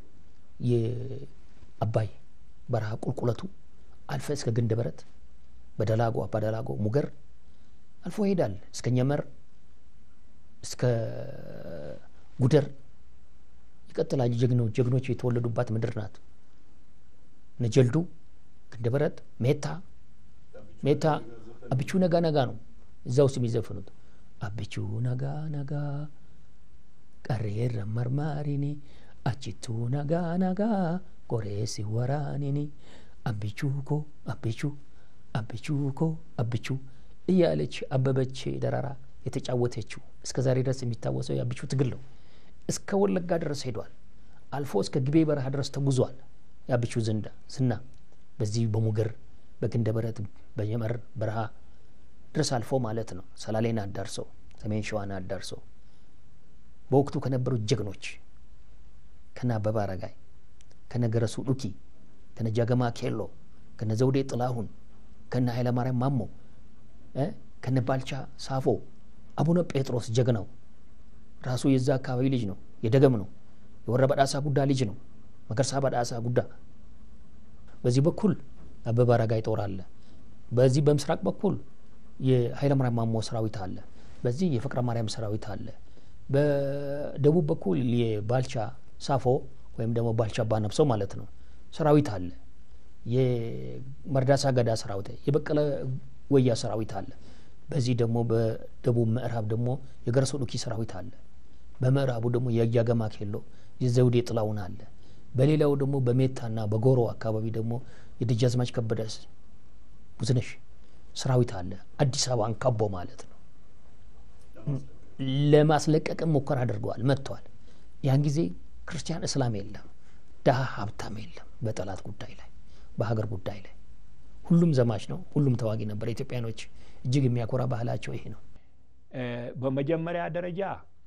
የአባይ በረሃ ቁልቁለቱ አልፈ እስከ ግንደ በረት በደላጎ አባ ደላጎ ሙገር አልፎ ይሄዳል እስከ ኘመር እስከ ጉደር ይቀጥላል። ጀግኖች ጀግኖች የተወለዱባት ምድር ናት። ነጀልዱ፣ ግንደበረት፣ ሜታ ሜታ አብቹ ነጋ ነጋ ነው እዛ ውስጥ የሚዘፍኑት አብቹ ነጋ ነጋ ቀሬረ መርማሪኒ አችቱ ነጋ ነጋ ቆሬሲ ወራኒኒ አብቹ ኮ አብቹ አብቹ ኮ አብቹ እያለች አበበች ደራራ የተጫወተችው እስከ ዛሬ ድረስ የሚታወሰው የአብቹ ትግል ነው። እስከ ወለጋ ድረስ ሄዷል። አልፎ እስከ ግቤ በረሃ ድረስ ተጉዟል። የአብቹ ዝንዳ ዝና በዚህ በሙገር በግንደ በረት በየመር በረሃ ድረስ አልፎ ማለት ነው። ሰላሌን አዳርሰው ሰሜን ሸዋን አዳርሰው በወቅቱ ከነበሩት ጀግኖች ከነ አበበ አረጋይ ከነ ገረሱ ዱኪ ከነ ጃገማ ኬሎ ከነ ዘውዴ ጥላሁን ከነ ኃይለማርያም ማሞ ከነ ባልቻ ሳፎ አቡነ ጴጥሮስ ጀግናው ራሱ የዛ አካባቢ ልጅ ነው። የደገም ነው። የወረ በዳሳ ጉዳ ልጅ ነው። መከርሳ በዳሳ ጉዳ። በዚህ በኩል አበበ አረጋይ ጦር አለ። በዚህ በምስራቅ በኩል የኃይለማርያም ማሞ ሰራዊት አለ። በዚህ የፍቅረ ማርያም ሰራዊት አለ። በደቡብ በኩል የባልቻ ሳፎ ወይም ደግሞ ባልቻ ባነብሰው ማለት ነው ሰራዊት አለ። የመርዳሳ ገዳ ሰራዊት፣ የበቀለ ወያ ሰራዊት አለ። በዚህ ደግሞ በደቡብ ምዕራብ ደግሞ የገረሶ ዱኪ ሰራዊት አለ። በምዕራቡ ደግሞ የያገማ ኬሎ የዘውዴ ጥላውን አለ። በሌላው ደግሞ በሜታና በጎሮ አካባቢ ደግሞ የደጃዝማች ከበደ ብዙነሽ ሰራዊት አለ። አዲስ አበባን ከቦ ማለት ነው። ለማስለቀቅም ሙከራ አድርገዋል፣ መጥተዋል። ያን ጊዜ ክርስቲያን እስላም የለም፣ ድሀ ሀብታም የለም። በጠላት ጉዳይ ላይ በሀገር ጉዳይ ላይ ሁሉም ዘማች ነው። ሁሉም ተዋጊ ነበር። ኢትዮጵያኖች እጅግ የሚያኮራ ባህላቸው ይሄ ነው። በመጀመሪያ ደረጃ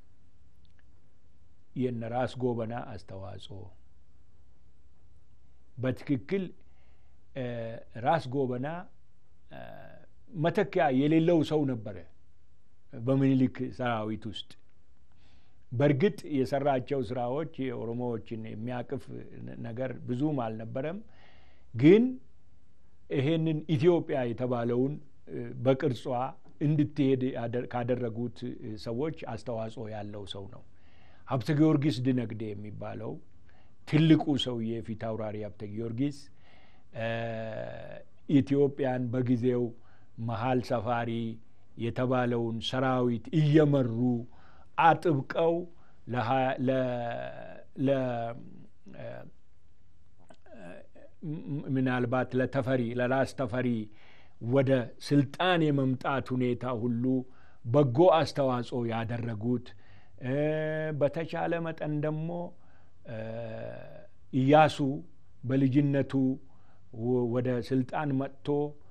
የነ ራስ ጎበና አስተዋጽኦ በትክክል ራስ ጎበና መተኪያ የሌለው ሰው ነበረ። በምኒልክ ሰራዊት ውስጥ በእርግጥ የሰራቸው ስራዎች የኦሮሞዎችን የሚያቅፍ ነገር ብዙም አልነበረም። ግን ይሄንን ኢትዮጵያ የተባለውን በቅርጿ እንድትሄድ ካደረጉት ሰዎች አስተዋጽኦ ያለው ሰው ነው። ሀብተ ጊዮርጊስ ድነግዴ የሚባለው ትልቁ ሰውዬ ፊት አውራሪ ሀብተ ጊዮርጊስ ኢትዮጵያን በጊዜው መሀል ሰፋሪ የተባለውን ሰራዊት እየመሩ አጥብቀው ምናልባት ለተፈሪ ለራስ ተፈሪ ወደ ስልጣን የመምጣት ሁኔታ ሁሉ በጎ አስተዋጽኦ ያደረጉት በተቻለ መጠን ደግሞ ኢያሱ በልጅነቱ ወደ ስልጣን መጥቶ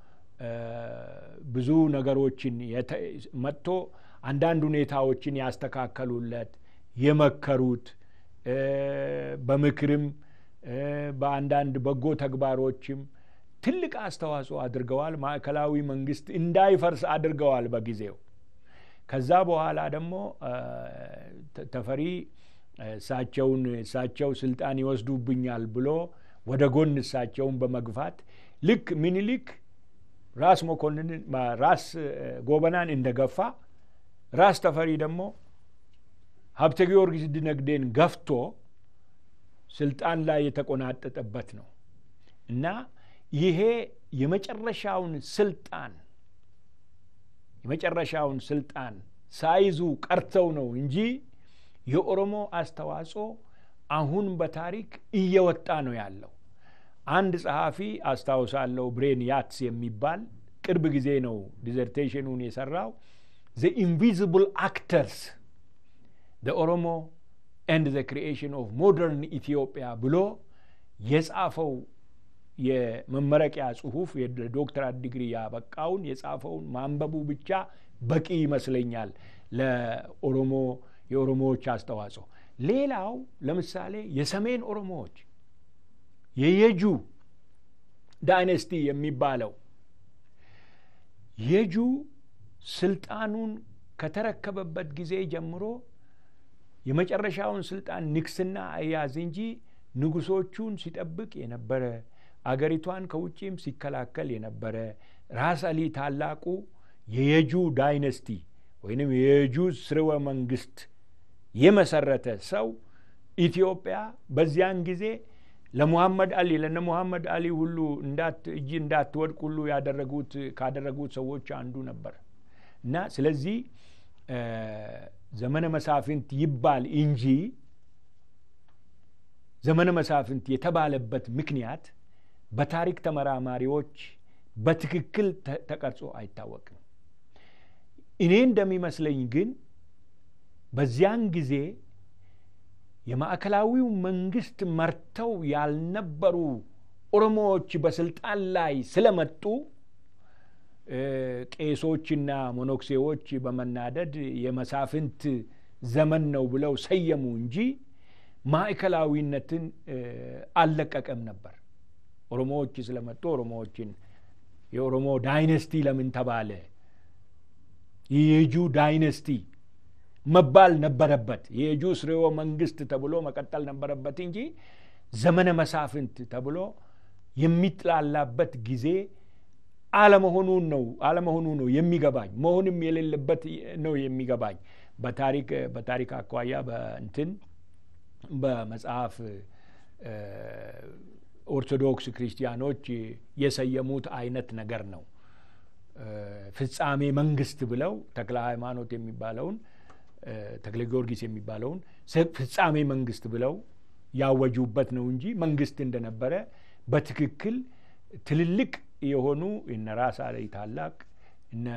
ብዙ ነገሮችን መጥቶ አንዳንድ ሁኔታዎችን ያስተካከሉለት የመከሩት በምክርም በአንዳንድ በጎ ተግባሮችም ትልቅ አስተዋጽኦ አድርገዋል። ማዕከላዊ መንግስት እንዳይፈርስ አድርገዋል በጊዜው። ከዛ በኋላ ደግሞ ተፈሪ እሳቸውን እሳቸው ስልጣን ይወስዱብኛል ብሎ ወደ ጎን እሳቸውን በመግፋት ልክ ምኒልክ ራስ መኮንንን ራስ ጎበናን እንደገፋ ራስ ተፈሪ ደግሞ ሀብተ ጊዮርጊስ ድነግዴን ገፍቶ ስልጣን ላይ የተቆናጠጠበት ነው እና ይሄ የመጨረሻውን ስልጣን የመጨረሻውን ስልጣን ሳይዙ ቀርተው ነው እንጂ የኦሮሞ አስተዋጽኦ አሁን በታሪክ እየወጣ ነው ያለው። አንድ ጸሐፊ አስታውሳለሁ፣ ብሬን ያትስ የሚባል ቅርብ ጊዜ ነው ዲዘርቴሽኑን የሰራው ዘ ኢንቪዚብል አክተርስ ዘ ኦሮሞ ኤንድ ዘ ክሪኤሽን ኦፍ ሞደርን ኢትዮጵያ ብሎ የጻፈው የመመረቂያ ጽሁፍ የዶክተራት ዲግሪ ያበቃውን የጻፈውን ማንበቡ ብቻ በቂ ይመስለኛል ለኦሮሞ የኦሮሞዎች አስተዋጽኦ። ሌላው ለምሳሌ የሰሜን ኦሮሞዎች የየጁ ዳይነስቲ የሚባለው የጁ ስልጣኑን ከተረከበበት ጊዜ ጀምሮ የመጨረሻውን ስልጣን ንግስና አያዝ እንጂ ንጉሶቹን ሲጠብቅ የነበረ አገሪቷን ከውጭም ሲከላከል የነበረ ራስ አሊ ታላቁ የየጁ ዳይነስቲ ወይንም የየጁ ስርወ መንግስት የመሰረተ ሰው ኢትዮጵያ በዚያን ጊዜ ለሙሐመድ አሊ ለነ ሙሐመድ አሊ ሁሉ እንዳት እጅ እንዳትወድቅ ሁሉ ያደረጉት ካደረጉት ሰዎች አንዱ ነበር እና ስለዚህ ዘመነ መሳፍንት ይባል እንጂ ዘመነ መሳፍንት የተባለበት ምክንያት በታሪክ ተመራማሪዎች በትክክል ተቀርጾ አይታወቅም። እኔ እንደሚመስለኝ ግን በዚያን ጊዜ የማዕከላዊው መንግስት መርተው ያልነበሩ ኦሮሞዎች በስልጣን ላይ ስለመጡ ቄሶችና ሞኖክሴዎች በመናደድ የመሳፍንት ዘመን ነው ብለው ሰየሙ እንጂ ማዕከላዊነትን አልለቀቀም ነበር። ኦሮሞዎች ስለመጡ ኦሮሞዎችን የኦሮሞ ዳይነስቲ ለምን ተባለ? የየጁ ዳይነስቲ መባል ነበረበት። የየጁ ስርወ መንግስት ተብሎ መቀጠል ነበረበት እንጂ ዘመነ መሳፍንት ተብሎ የሚጥላላበት ጊዜ አለመሆኑን ነው አለመሆኑ ነው የሚገባኝ። መሆንም የሌለበት ነው የሚገባኝ። በታሪክ በታሪክ አኳያ በእንትን በመጽሐፍ ኦርቶዶክስ ክርስቲያኖች የሰየሙት አይነት ነገር ነው። ፍጻሜ መንግስት ብለው ተክለ ሃይማኖት የሚባለውን ተክለ ጊዮርጊስ የሚባለውን ፍጻሜ መንግስት ብለው ያወጁበት ነው እንጂ መንግስት እንደነበረ በትክክል ትልልቅ የሆኑ እነ ራስ አሊ ታላቅ እነ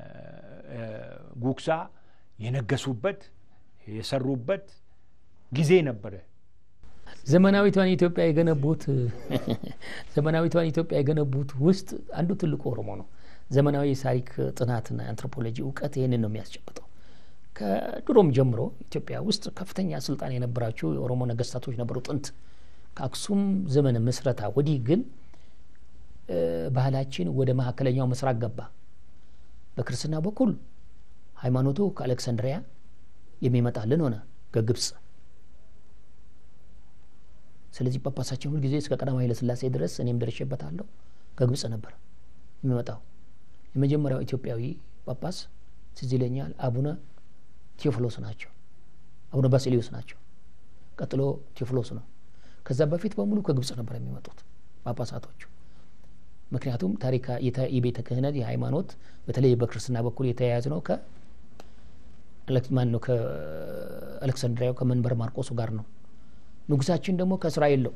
ጉግሳ የነገሱበት የሰሩበት ጊዜ ነበረ። ዘመናዊቷን ኢትዮጵያ የገነቡት ዘመናዊቷን ኢትዮጵያ የገነቡት ውስጥ አንዱ ትልቁ ኦሮሞ ነው። ዘመናዊ የታሪክ ጥናትና አንትሮፖሎጂ እውቀት ይህንን ነው የሚያስጨብጠው። ከድሮም ጀምሮ ኢትዮጵያ ውስጥ ከፍተኛ ስልጣን የነበራቸው የኦሮሞ ነገስታቶች ነበሩ ጥንት። ከአክሱም ዘመነ ምስረታ ወዲህ ግን ባህላችን ወደ መካከለኛው ምስራቅ ገባ። በክርስትና በኩል ሃይማኖቱ ከአሌክሳንድሪያ የሚመጣልን ሆነ ከግብፅ። ስለዚህ ጳጳሳችን ሁልጊዜ እስከ ቀዳማዊ ኃይለሥላሴ ድረስ እኔም ደርሼበታለሁ ከግብፅ ነበር የሚመጣው። የመጀመሪያው ኢትዮጵያዊ ጳጳስ ትዝ ይለኛል አቡነ ቴዎፍሎስ ናቸው። አቡነ ባሲሊዮስ ናቸው። ቀጥሎ ቴዎፍሎስ ነው። ከዛ በፊት በሙሉ ከግብፅ ነበር የሚመጡት ጳጳሳቶቹ። ምክንያቱም ታሪካ የቤተ ክህነት የሃይማኖት በተለይ በክርስትና በኩል የተያያዝ ነው ከማን ነው ከአሌክሳንድሪያው ከመንበር ማርቆሱ ጋር ነው። ንጉሳችን ደግሞ ከእስራኤል ነው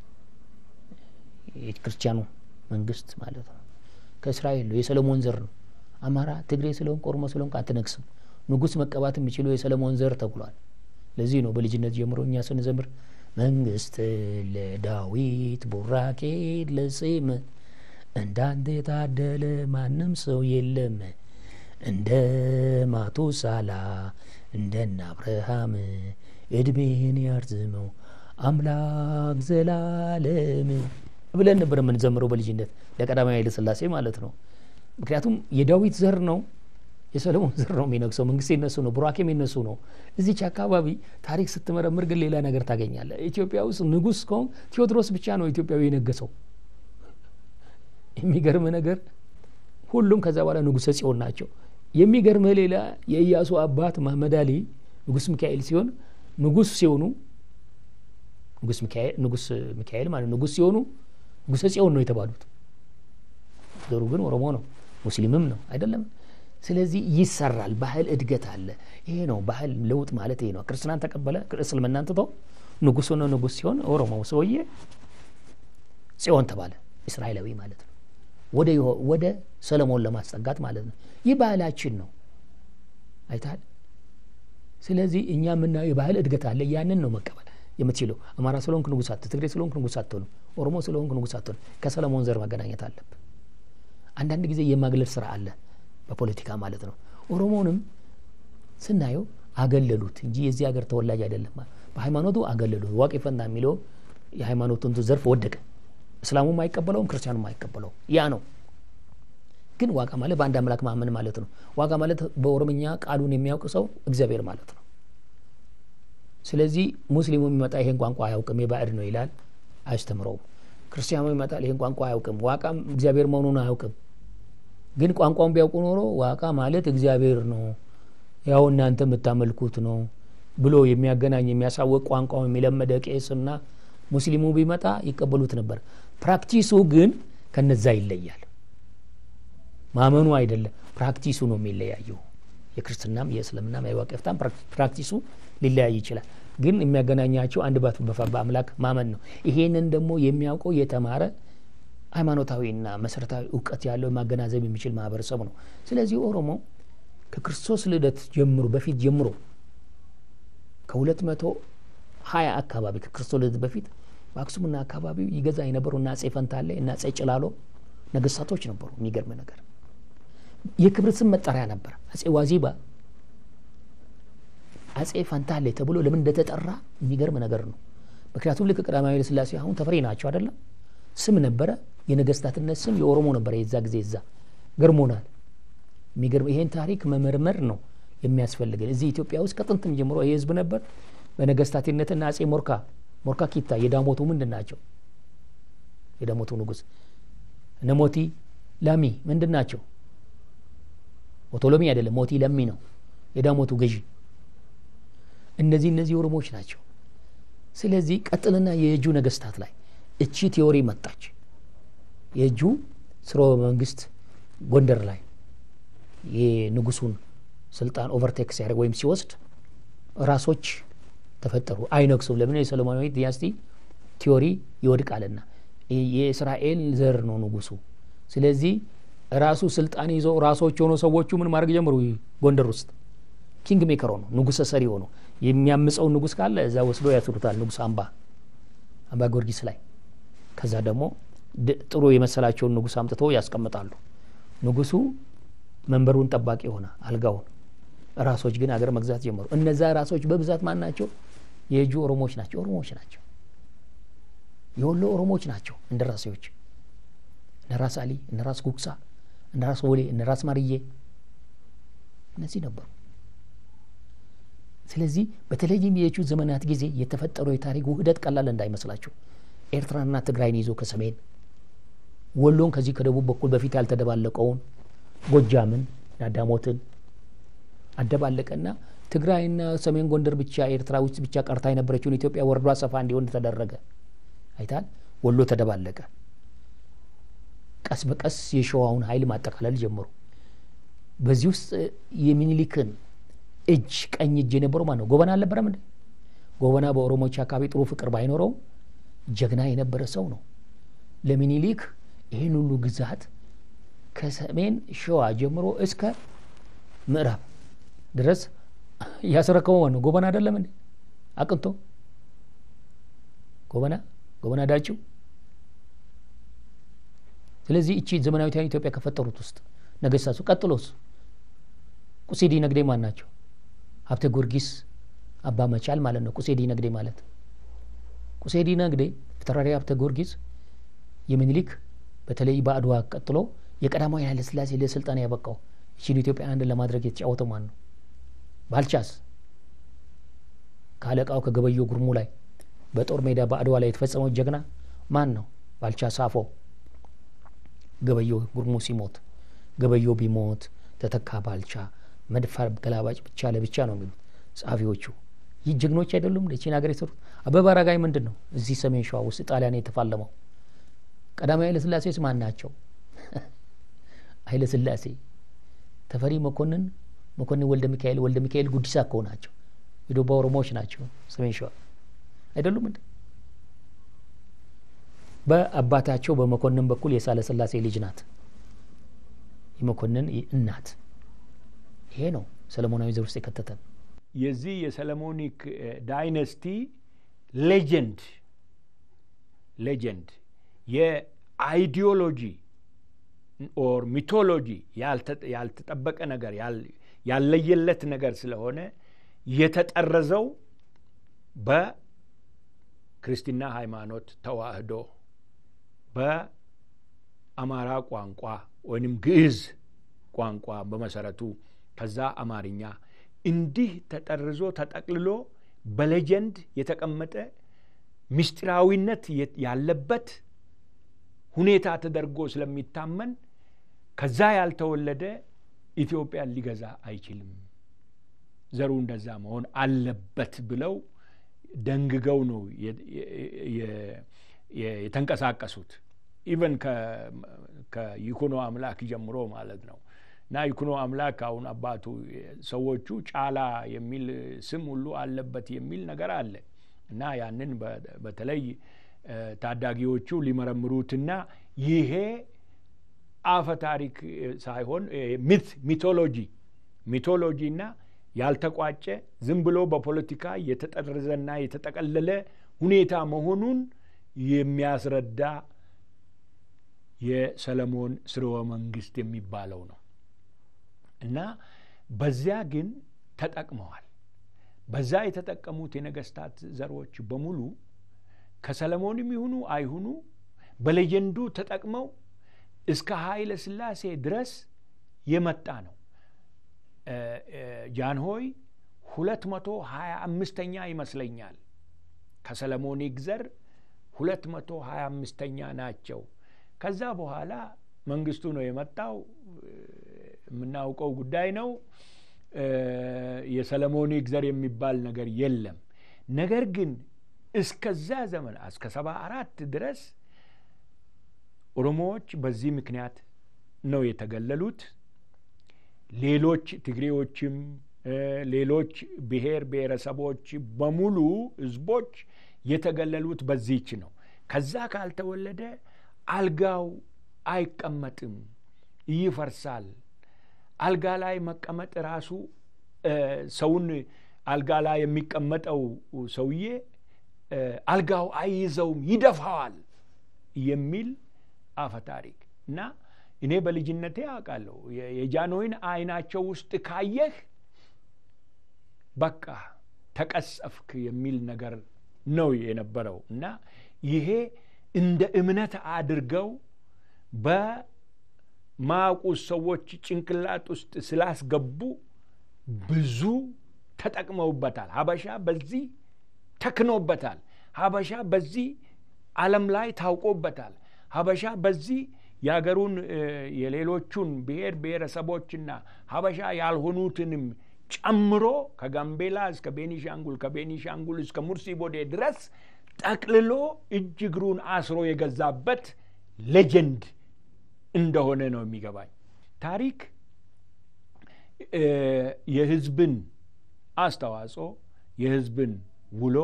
የክርስቲያኑ መንግስት ማለት ነው። ከእስራኤል ነው የሰለሞን ዘር ነው። አማራ፣ ትግሬ ስለሆንክ ኦሮሞ ስለሆንክ አትነግስም። ንጉስ መቀባት የሚችለው የሰለሞን ዘር ተብሏል። ለዚህ ነው በልጅነት ጀምሮ እኛ ስንዘምር መንግስት ለዳዊት ቡራኬ ለጽም እንዳንተ የታደለ ማንም ሰው የለም እንደ ማቱሳላ እንደነ አብርሃም እድሜን ያርዝመው አምላክ ዘላለም ብለን ነበር የምንዘምረው በልጅነት ለቀዳማዊ ኃይለ ሥላሴ ማለት ነው። ምክንያቱም የዳዊት ዘር ነው የሰለሞን ዘር ነው የሚነግሰው። መንግስት የነሱ ነው፣ ቡራኬም የነሱ ነው። እዚች አካባቢ ታሪክ ስትመረምር ግን ሌላ ነገር ታገኛለህ። ኢትዮጵያ ውስጥ ንጉስ ከሆን ቴዎድሮስ ብቻ ነው ኢትዮጵያዊ የነገሰው። የሚገርምህ ነገር ሁሉም ከዛ በኋላ ንጉሰ ጽዮን ናቸው። የሚገርምህ ሌላ የኢያሱ አባት መሐመድ አሊ ንጉስ ሚካኤል ሲሆን ንጉስ ሲሆኑ ንጉስ ሚካኤል ንጉስ ሚካኤል ማለት ንጉስ ሲሆኑ ንጉሰ ጽዮን ነው የተባሉት። ዘሩ ግን ኦሮሞ ነው፣ ሙስሊምም ነው አይደለም። ስለዚህ ይሰራል። ባህል እድገት አለ። ይሄ ነው ባህል ለውጥ ማለት ይሄ ነው። ክርስትናን ተቀበለ፣ እስልምናን ትቶ ንጉስ ሆነ። ንጉስ ሲሆን ኦሮሞው ሰውዬ ጽዮን ተባለ፣ እስራኤላዊ ማለት ነው። ወደ ወደ ሰለሞን ለማስጠጋት ማለት ነው። ይህ ባህላችን ነው። አይታል። ስለዚህ እኛ የምናየው የባህል እድገት አለ። ያንን ነው መቀበል የምትችለው። አማራ ስለሆንክ ንጉስ አትሆንም፣ ትግሬ ስለሆንክ ንጉስ አትሆንም፣ ኦሮሞ ስለሆንክ ንጉስ አትሆንም። ከሰለሞን ዘር መገናኘት አለብን። አንዳንድ ጊዜ የማግለል ስራ አለ በፖለቲካ ማለት ነው። ኦሮሞንም ስናየው አገለሉት እንጂ የዚህ ሀገር ተወላጅ አይደለም። በሃይማኖቱ አገለሉት። ዋቄ ፈንታ የሚለው የሃይማኖቱን ዘርፍ ወደቀ። እስላሙም አይቀበለውም፣ ክርስቲያኑም አይቀበለውም። ያ ነው። ግን ዋቃ ማለት በአንድ አምላክ ማመን ማለት ነው። ዋቃ ማለት በኦሮምኛ ቃሉን የሚያውቅ ሰው እግዚአብሔር ማለት ነው። ስለዚህ ሙስሊሙ የሚመጣ ይሄን ቋንቋ አያውቅም የባዕድ ነው ይላል፣ አያስተምረውም። ክርስቲያኑ ይመጣል ይሄን ቋንቋ አያውቅም፣ ዋቃም እግዚአብሔር መሆኑን አያውቅም። ግን ቋንቋውን ቢያውቁ ኖሮ ዋቃ ማለት እግዚአብሔር ነው፣ ያው እናንተ የምታመልኩት ነው ብሎ የሚያገናኝ የሚያሳወቅ ቋንቋውን የሚለመደ ቄስና ሙስሊሙ ቢመጣ ይቀበሉት ነበር። ፕራክቲሱ ግን ከነዛ ይለያል። ማመኑ አይደለም፣ ፕራክቲሱ ነው የሚለያየው። የክርስትናም የእስልምናም የዋቄፍታም ፕራክቲሱ ሊለያይ ይችላል። ግን የሚያገናኛቸው አንድ በአምላክ ማመን ነው። ይሄንን ደግሞ የሚያውቀው የተማረ ሃይማኖታዊና መሰረታዊ እውቀት ያለው ማገናዘብ የሚችል ማህበረሰብ ነው። ስለዚህ ኦሮሞ ከክርስቶስ ልደት ጀምሮ በፊት ጀምሮ ከሁለት መቶ ሀያ አካባቢ ከክርስቶስ ልደት በፊት በአክሱምና አካባቢው ይገዛ የነበሩ እና አጼ ፈንታሌ እና አጼ ጭላሎ ነገስታቶች ነበሩ። የሚገርም ነገር የክብር ስም መጠሪያ ነበር። አጼ ዋዚባ፣ አጼ ፈንታሌ ተብሎ ለምን እንደተጠራ የሚገርም ነገር ነው። ምክንያቱም ልክ ቀዳማዊ ኃይለ ሥላሴ አሁን ተፈሪ ናቸው አይደለም ስም ነበረ። የነገስታትነት ስም የኦሮሞ ነበረ የዛ ጊዜ እዛ ገርሞናል። የሚገርም ይሄን ታሪክ መመርመር ነው የሚያስፈልገን። እዚህ ኢትዮጵያ ውስጥ ከጥንትም ጀምሮ ይህ ህዝብ ነበር። በነገስታትነትና አጼ ሞርካ ሞርካ ኪታ የዳሞቱ ምንድን ናቸው? የዳሞቱ ንጉስ እነ ሞቲ ላሚ ምንድን ናቸው? ኦቶሎሚ አይደለም ሞቲ ለሚ ነው የዳሞቱ ገዢ። እነዚህ እነዚህ ኦሮሞዎች ናቸው። ስለዚህ ቀጥልና የእጁ ነገስታት ላይ እቺ ቴዎሪ መጣች። የእጁ ስርወ መንግስት ጎንደር ላይ የንጉሱን ስልጣን ኦቨርቴክ ሲያደርግ ወይም ሲወስድ ራሶች ተፈጠሩ። አይነግሱም። ለምን? የሰሎሞናዊ ዲናስቲ ቲዮሪ ይወድቃልና የእስራኤል ዘር ነው ንጉሱ። ስለዚህ ራሱ ስልጣን ይዞ ራሶች ሆኖ ሰዎቹ ምን ማድረግ ጀምሩ? ጎንደር ውስጥ ኪንግ ሜከር ሆኖ ንጉሰ ሰሪ ሆኖ የሚያምፀውን ንጉስ ካለ እዛ ወስዶ ያስሩታል። ንጉስ አምባ አምባ ጊዮርጊስ ላይ ከዛ ደግሞ ጥሩ የመሰላቸውን ንጉስ አምጥቶ ያስቀምጣሉ። ንጉሱ መንበሩን ጠባቂ ሆነ አልጋውን። ራሶች ግን አገር መግዛት ጀመሩ። እነዛ ራሶች በብዛት ማን ናቸው? የእጁ ኦሮሞዎች ናቸው። ኦሮሞዎች ናቸው። የወሎ ኦሮሞዎች ናቸው። እንደ ራሴዎች እነ ራስ አሊ፣ እነ ራስ ጉግሳ፣ እነ ራስ ወሌ፣ እነ ራስ ማርዬ እነዚህ ነበሩ። ስለዚህ በተለይም የቹ ዘመናት ጊዜ የተፈጠረው የታሪክ ውህደት ቀላል እንዳይመስላችሁ ኤርትራና ትግራይን ይዞ ከሰሜን ወሎን ከዚህ ከደቡብ በኩል በፊት ያልተደባለቀውን ጎጃምን ዳዳሞትን አደባለቀና ትግራይና ሰሜን ጎንደር ብቻ ኤርትራ ውስጥ ብቻ ቀርታ የነበረችውን ኢትዮጵያ ወርዷ ሰፋ እንዲሆን ተደረገ። አይታል። ወሎ ተደባለቀ። ቀስ በቀስ የሸዋውን ኃይል ማጠቃለል ጀመሩ። በዚህ ውስጥ የሚኒሊክን እጅ ቀኝ እጅ የነበረው ማን ነው? ጎበና አልነበረም እንዴ? ጎበና በኦሮሞዎች አካባቢ ጥሩ ፍቅር ባይኖረውም ጀግና የነበረ ሰው ነው። ለሚኒሊክ ይህን ሁሉ ግዛት ከሰሜን ሸዋ ጀምሮ እስከ ምዕራብ ድረስ ያስረከበው ማን ነው? ጎበና አይደለም እንዴ? አቅንቶ ጎበና ጎበና ዳጭው። ስለዚህ እቺ ዘመናዊቷን ኢትዮጵያ ከፈጠሩት ውስጥ ነገስታቱ፣ ቀጥሎስ ቁሴዲ ነግዴ ማን ናቸው? ሀብተ ጊዮርጊስ አባ መቻል ማለት ነው። ቁሴዲ ነግዴ ማለት ቁሴዲ ነግዴ ፊታውራሪ ሀብተ ጊዮርጊስ የሚኒሊክ በተለይ በአድዋ ቀጥሎ የቀዳማዊ ኃይለ ሥላሴ ለስልጣን ያበቃው ይችን ኢትዮጵያ አንድ ለማድረግ የተጫወተው ማን ነው? ባልቻስ ከአለቃው ከገበዮ ጉርሙ ላይ በጦር ሜዳ በአድዋ ላይ የተፈጸመው ጀግና ማን ነው? ባልቻ ሳፎ። ገበዮ ጉርሙ ሲሞት ገበዮ ቢሞት ተተካ ባልቻ፣ መድፍ ገላባጭ ብቻ ለብቻ ነው የሚሉት ጸሐፊዎቹ። ይህ ጀግኖች አይደሉም? ለቺን ሀገር የሰሩት አበበ አረጋይ ምንድን ነው እዚህ ሰሜን ሸዋ ውስጥ ጣሊያን የተፋለመው? ቀዳማዊ ኃይለ ሥላሴስ ማን ናቸው? ኃይለ ሥላሴ ተፈሪ መኮንን መኮንን ወልደ ሚካኤል ወልደ ሚካኤል ጉዲሳ እኮ ናቸው። የዶባ ኦሮሞዎች ናቸው ሰሜን ሸዋ አይደሉም እንዴ? በአባታቸው በመኮንን በኩል የሳለ ሥላሴ ልጅ ናት የመኮንን እናት። ይሄ ነው ሰለሞናዊ ዘር ውስጥ የከተተን። የዚህ የሰለሞኒክ ዳይነስቲ ሌጀንድ ሌጀንድ የአይዲዮሎጂ ኦር ሚቶሎጂ ያልተጠበቀ ነገር ያለየለት ነገር ስለሆነ የተጠረዘው በክርስትና ሃይማኖት ተዋህዶ በአማራ ቋንቋ ወይንም ግዕዝ ቋንቋ በመሰረቱ ከዛ አማርኛ እንዲህ ተጠርዞ ተጠቅልሎ በሌጀንድ የተቀመጠ ምስጢራዊነት ያለበት ሁኔታ ተደርጎ ስለሚታመን ከዛ ያልተወለደ ኢትዮጵያን ሊገዛ አይችልም፣ ዘሩ እንደዛ መሆን አለበት ብለው ደንግገው ነው የተንቀሳቀሱት። ኢቨን ከይኩኖ አምላክ ጀምሮ ማለት ነው። እና ይኩኖ አምላክ አሁን አባቱ ሰዎቹ ጫላ የሚል ስም ሁሉ አለበት የሚል ነገር አለ እና ያንን በተለይ ታዳጊዎቹ ሊመረምሩትና ይሄ አፈ ታሪክ ሳይሆን ሚት ሚቶሎጂ ሚቶሎጂና ያልተቋጨ ዝም ብሎ በፖለቲካ የተጠረዘና የተጠቀለለ ሁኔታ መሆኑን የሚያስረዳ የሰለሞን ስርወ መንግስት የሚባለው ነው እና በዚያ ግን ተጠቅመዋል። በዛ የተጠቀሙት የነገስታት ዘሮች በሙሉ ከሰለሞንም ይሁኑ አይሁኑ በሌጀንዱ ተጠቅመው እስከ ኃይለ ሥላሴ ድረስ የመጣ ነው። ጃንሆይ ሁለት መቶ ሀያ አምስተኛ ይመስለኛል ከሰለሞኒክ ዘር ሁለት መቶ ሀያ አምስተኛ ናቸው። ከዛ በኋላ መንግስቱ ነው የመጣው። የምናውቀው ጉዳይ ነው። የሰለሞኒክ ዘር የሚባል ነገር የለም። ነገር ግን እስከዛ ዘመን እስከ ሰባ አራት ድረስ ኦሮሞዎች በዚህ ምክንያት ነው የተገለሉት። ሌሎች ትግሬዎችም ሌሎች ብሔር ብሔረሰቦች በሙሉ ህዝቦች የተገለሉት በዚች ነው። ከዛ ካልተወለደ አልጋው አይቀመጥም፣ ይፈርሳል። አልጋ ላይ መቀመጥ ራሱ ሰውን አልጋ ላይ የሚቀመጠው ሰውዬ አልጋው አይይዘውም፣ ይደፋዋል የሚል አፈ ታሪክ እና እኔ በልጅነቴ አውቃለሁ። የጃንሆይን አይናቸው ውስጥ ካየህ በቃ ተቀሰፍክ የሚል ነገር ነው የነበረው እና ይሄ እንደ እምነት አድርገው በማያውቁ ሰዎች ጭንቅላት ውስጥ ስላስገቡ ብዙ ተጠቅመውበታል። ሀበሻ በዚህ ተክኖበታል። ሀበሻ በዚህ ዓለም ላይ ታውቆበታል። ሀበሻ በዚህ የሀገሩን የሌሎቹን ብሔር ብሔረሰቦችና ሀበሻ ያልሆኑትንም ጨምሮ ከጋምቤላ እስከ ቤኒሻንጉል ከቤኒሻንጉል እስከ ሙርሲ ቦዴ ድረስ ጠቅልሎ እጅ እግሩን አስሮ የገዛበት ሌጀንድ እንደሆነ ነው የሚገባኝ። ታሪክ የህዝብን አስተዋጽኦ፣ የህዝብን ውሎ፣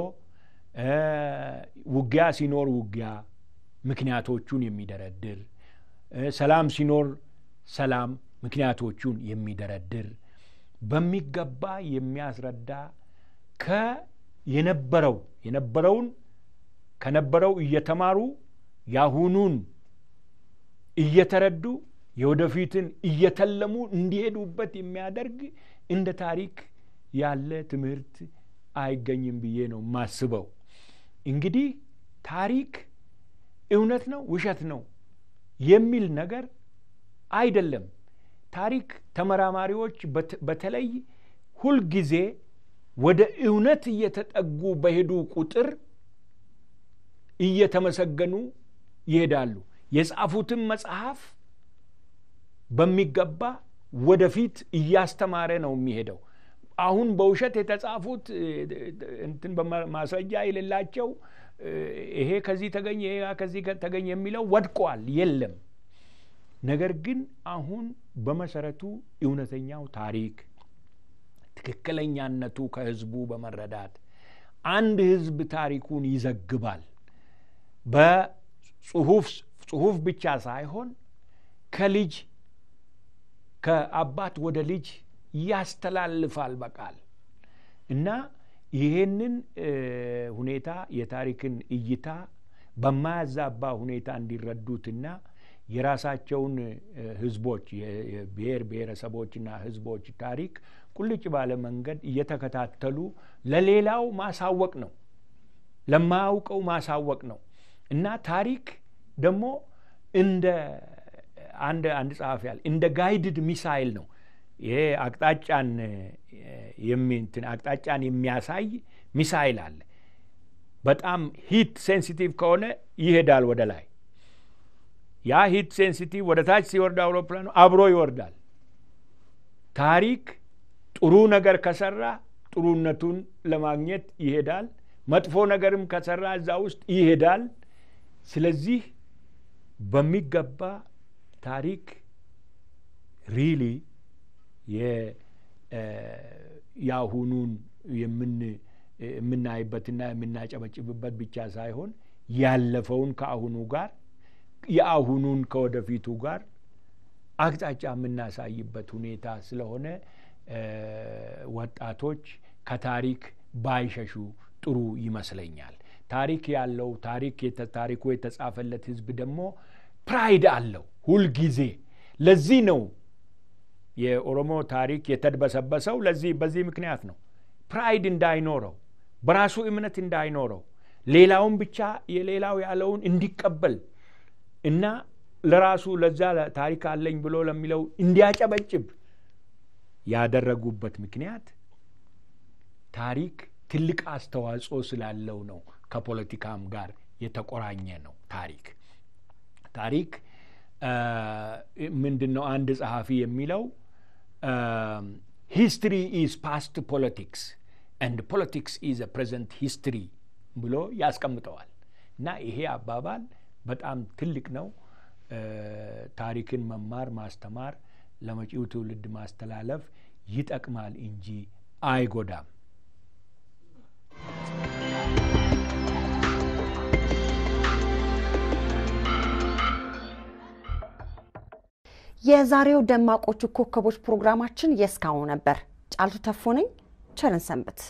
ውጊያ ሲኖር ውጊያ ምክንያቶቹን የሚደረድር ሰላም ሲኖር ሰላም ምክንያቶቹን የሚደረድር በሚገባ የሚያስረዳ ከየነበረው የነበረውን ከነበረው እየተማሩ ያሁኑን እየተረዱ የወደፊትን እየተለሙ እንዲሄዱበት የሚያደርግ እንደ ታሪክ ያለ ትምህርት አይገኝም ብዬ ነው ማስበው። እንግዲህ ታሪክ እውነት ነው ውሸት ነው የሚል ነገር አይደለም። ታሪክ ተመራማሪዎች በተለይ ሁልጊዜ ወደ እውነት እየተጠጉ በሄዱ ቁጥር እየተመሰገኑ ይሄዳሉ። የጻፉትን መጽሐፍ በሚገባ ወደፊት እያስተማረ ነው የሚሄደው። አሁን በውሸት የተጻፉት እንትን ማስረጃ የሌላቸው ይሄ ከዚህ ተገኘ ይሄ ከዚህ ተገኘ የሚለው ወድቋል፣ የለም። ነገር ግን አሁን በመሰረቱ እውነተኛው ታሪክ ትክክለኛነቱ ከህዝቡ በመረዳት አንድ ህዝብ ታሪኩን ይዘግባል። በጽሁፍ ጽሁፍ ብቻ ሳይሆን ከልጅ ከአባት ወደ ልጅ ያስተላልፋል በቃል እና ይሄንን ሁኔታ የታሪክን እይታ በማያዛባ ሁኔታ እንዲረዱትና የራሳቸውን ህዝቦች የብሔር ብሔረሰቦችና ህዝቦች ታሪክ ቁልጭ ባለ መንገድ እየተከታተሉ ለሌላው ማሳወቅ ነው፣ ለማያውቀው ማሳወቅ ነው እና ታሪክ ደግሞ እንደ አንድ አንድ ጸሐፊ ያለ እንደ ጋይድድ ሚሳይል ነው። ይሄ አቅጣጫን የሚንትን አቅጣጫን የሚያሳይ ሚሳይል አለ። በጣም ሂት ሴንሲቲቭ ከሆነ ይሄዳል ወደ ላይ። ያ ሂት ሴንሲቲቭ ወደ ታች ሲወርድ አውሮፕላኑ አብሮ ይወርዳል። ታሪክ ጥሩ ነገር ከሰራ ጥሩነቱን ለማግኘት ይሄዳል። መጥፎ ነገርም ከሰራ እዛ ውስጥ ይሄዳል። ስለዚህ በሚገባ ታሪክ ሪሊ የአሁኑን የምናይበትና የምናጨበጭብበት ብቻ ሳይሆን ያለፈውን ከአሁኑ ጋር የአሁኑን ከወደፊቱ ጋር አቅጣጫ የምናሳይበት ሁኔታ ስለሆነ ወጣቶች ከታሪክ ባይሸሹ ጥሩ ይመስለኛል። ታሪክ ያለው ታሪክ ታሪኩ የተጻፈለት ህዝብ ደግሞ ፕራይድ አለው ሁልጊዜ። ለዚህ ነው የኦሮሞ ታሪክ የተድበሰበሰው። ለዚህ በዚህ ምክንያት ነው። ፕራይድ እንዳይኖረው፣ በራሱ እምነት እንዳይኖረው፣ ሌላውን ብቻ የሌላው ያለውን እንዲቀበል እና ለራሱ ለዛ ታሪክ አለኝ ብሎ ለሚለው እንዲያጨበጭብ ያደረጉበት ምክንያት ታሪክ ትልቅ አስተዋጽኦ ስላለው ነው። ከፖለቲካም ጋር የተቆራኘ ነው። ታሪክ ታሪክ ምንድን ነው? አንድ ጸሐፊ የሚለው ሂስትሪ ኢዝ ፓስት ፖለቲክስ ኤንድ ፖለቲክስ ኢዝ ፕሬዘንት ሂስትሪ ብሎ ያስቀምጠዋል። እና ይሄ አባባል በጣም ትልቅ ነው። ታሪክን መማር ማስተማር፣ ለመጪው ትውልድ ማስተላለፍ ይጠቅማል እንጂ አይጎዳም። የዛሬው ደማቆቹ ኮከቦች ፕሮግራማችን የእስካሁኑ ነበር። ጫልቱ ተፎ ነኝ። ቸርን ሰንብት።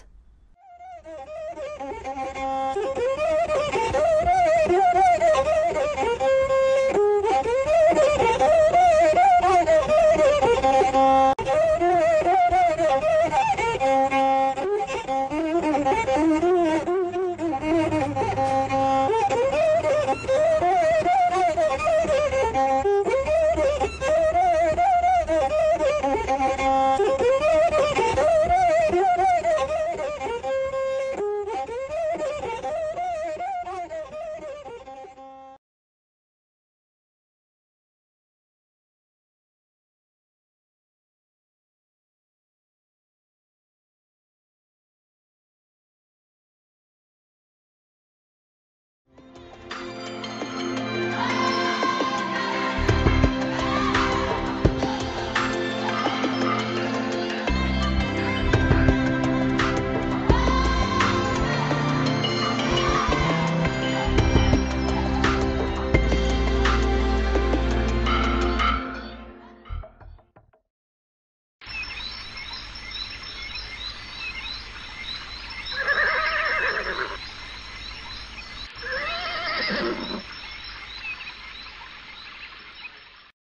Thank you.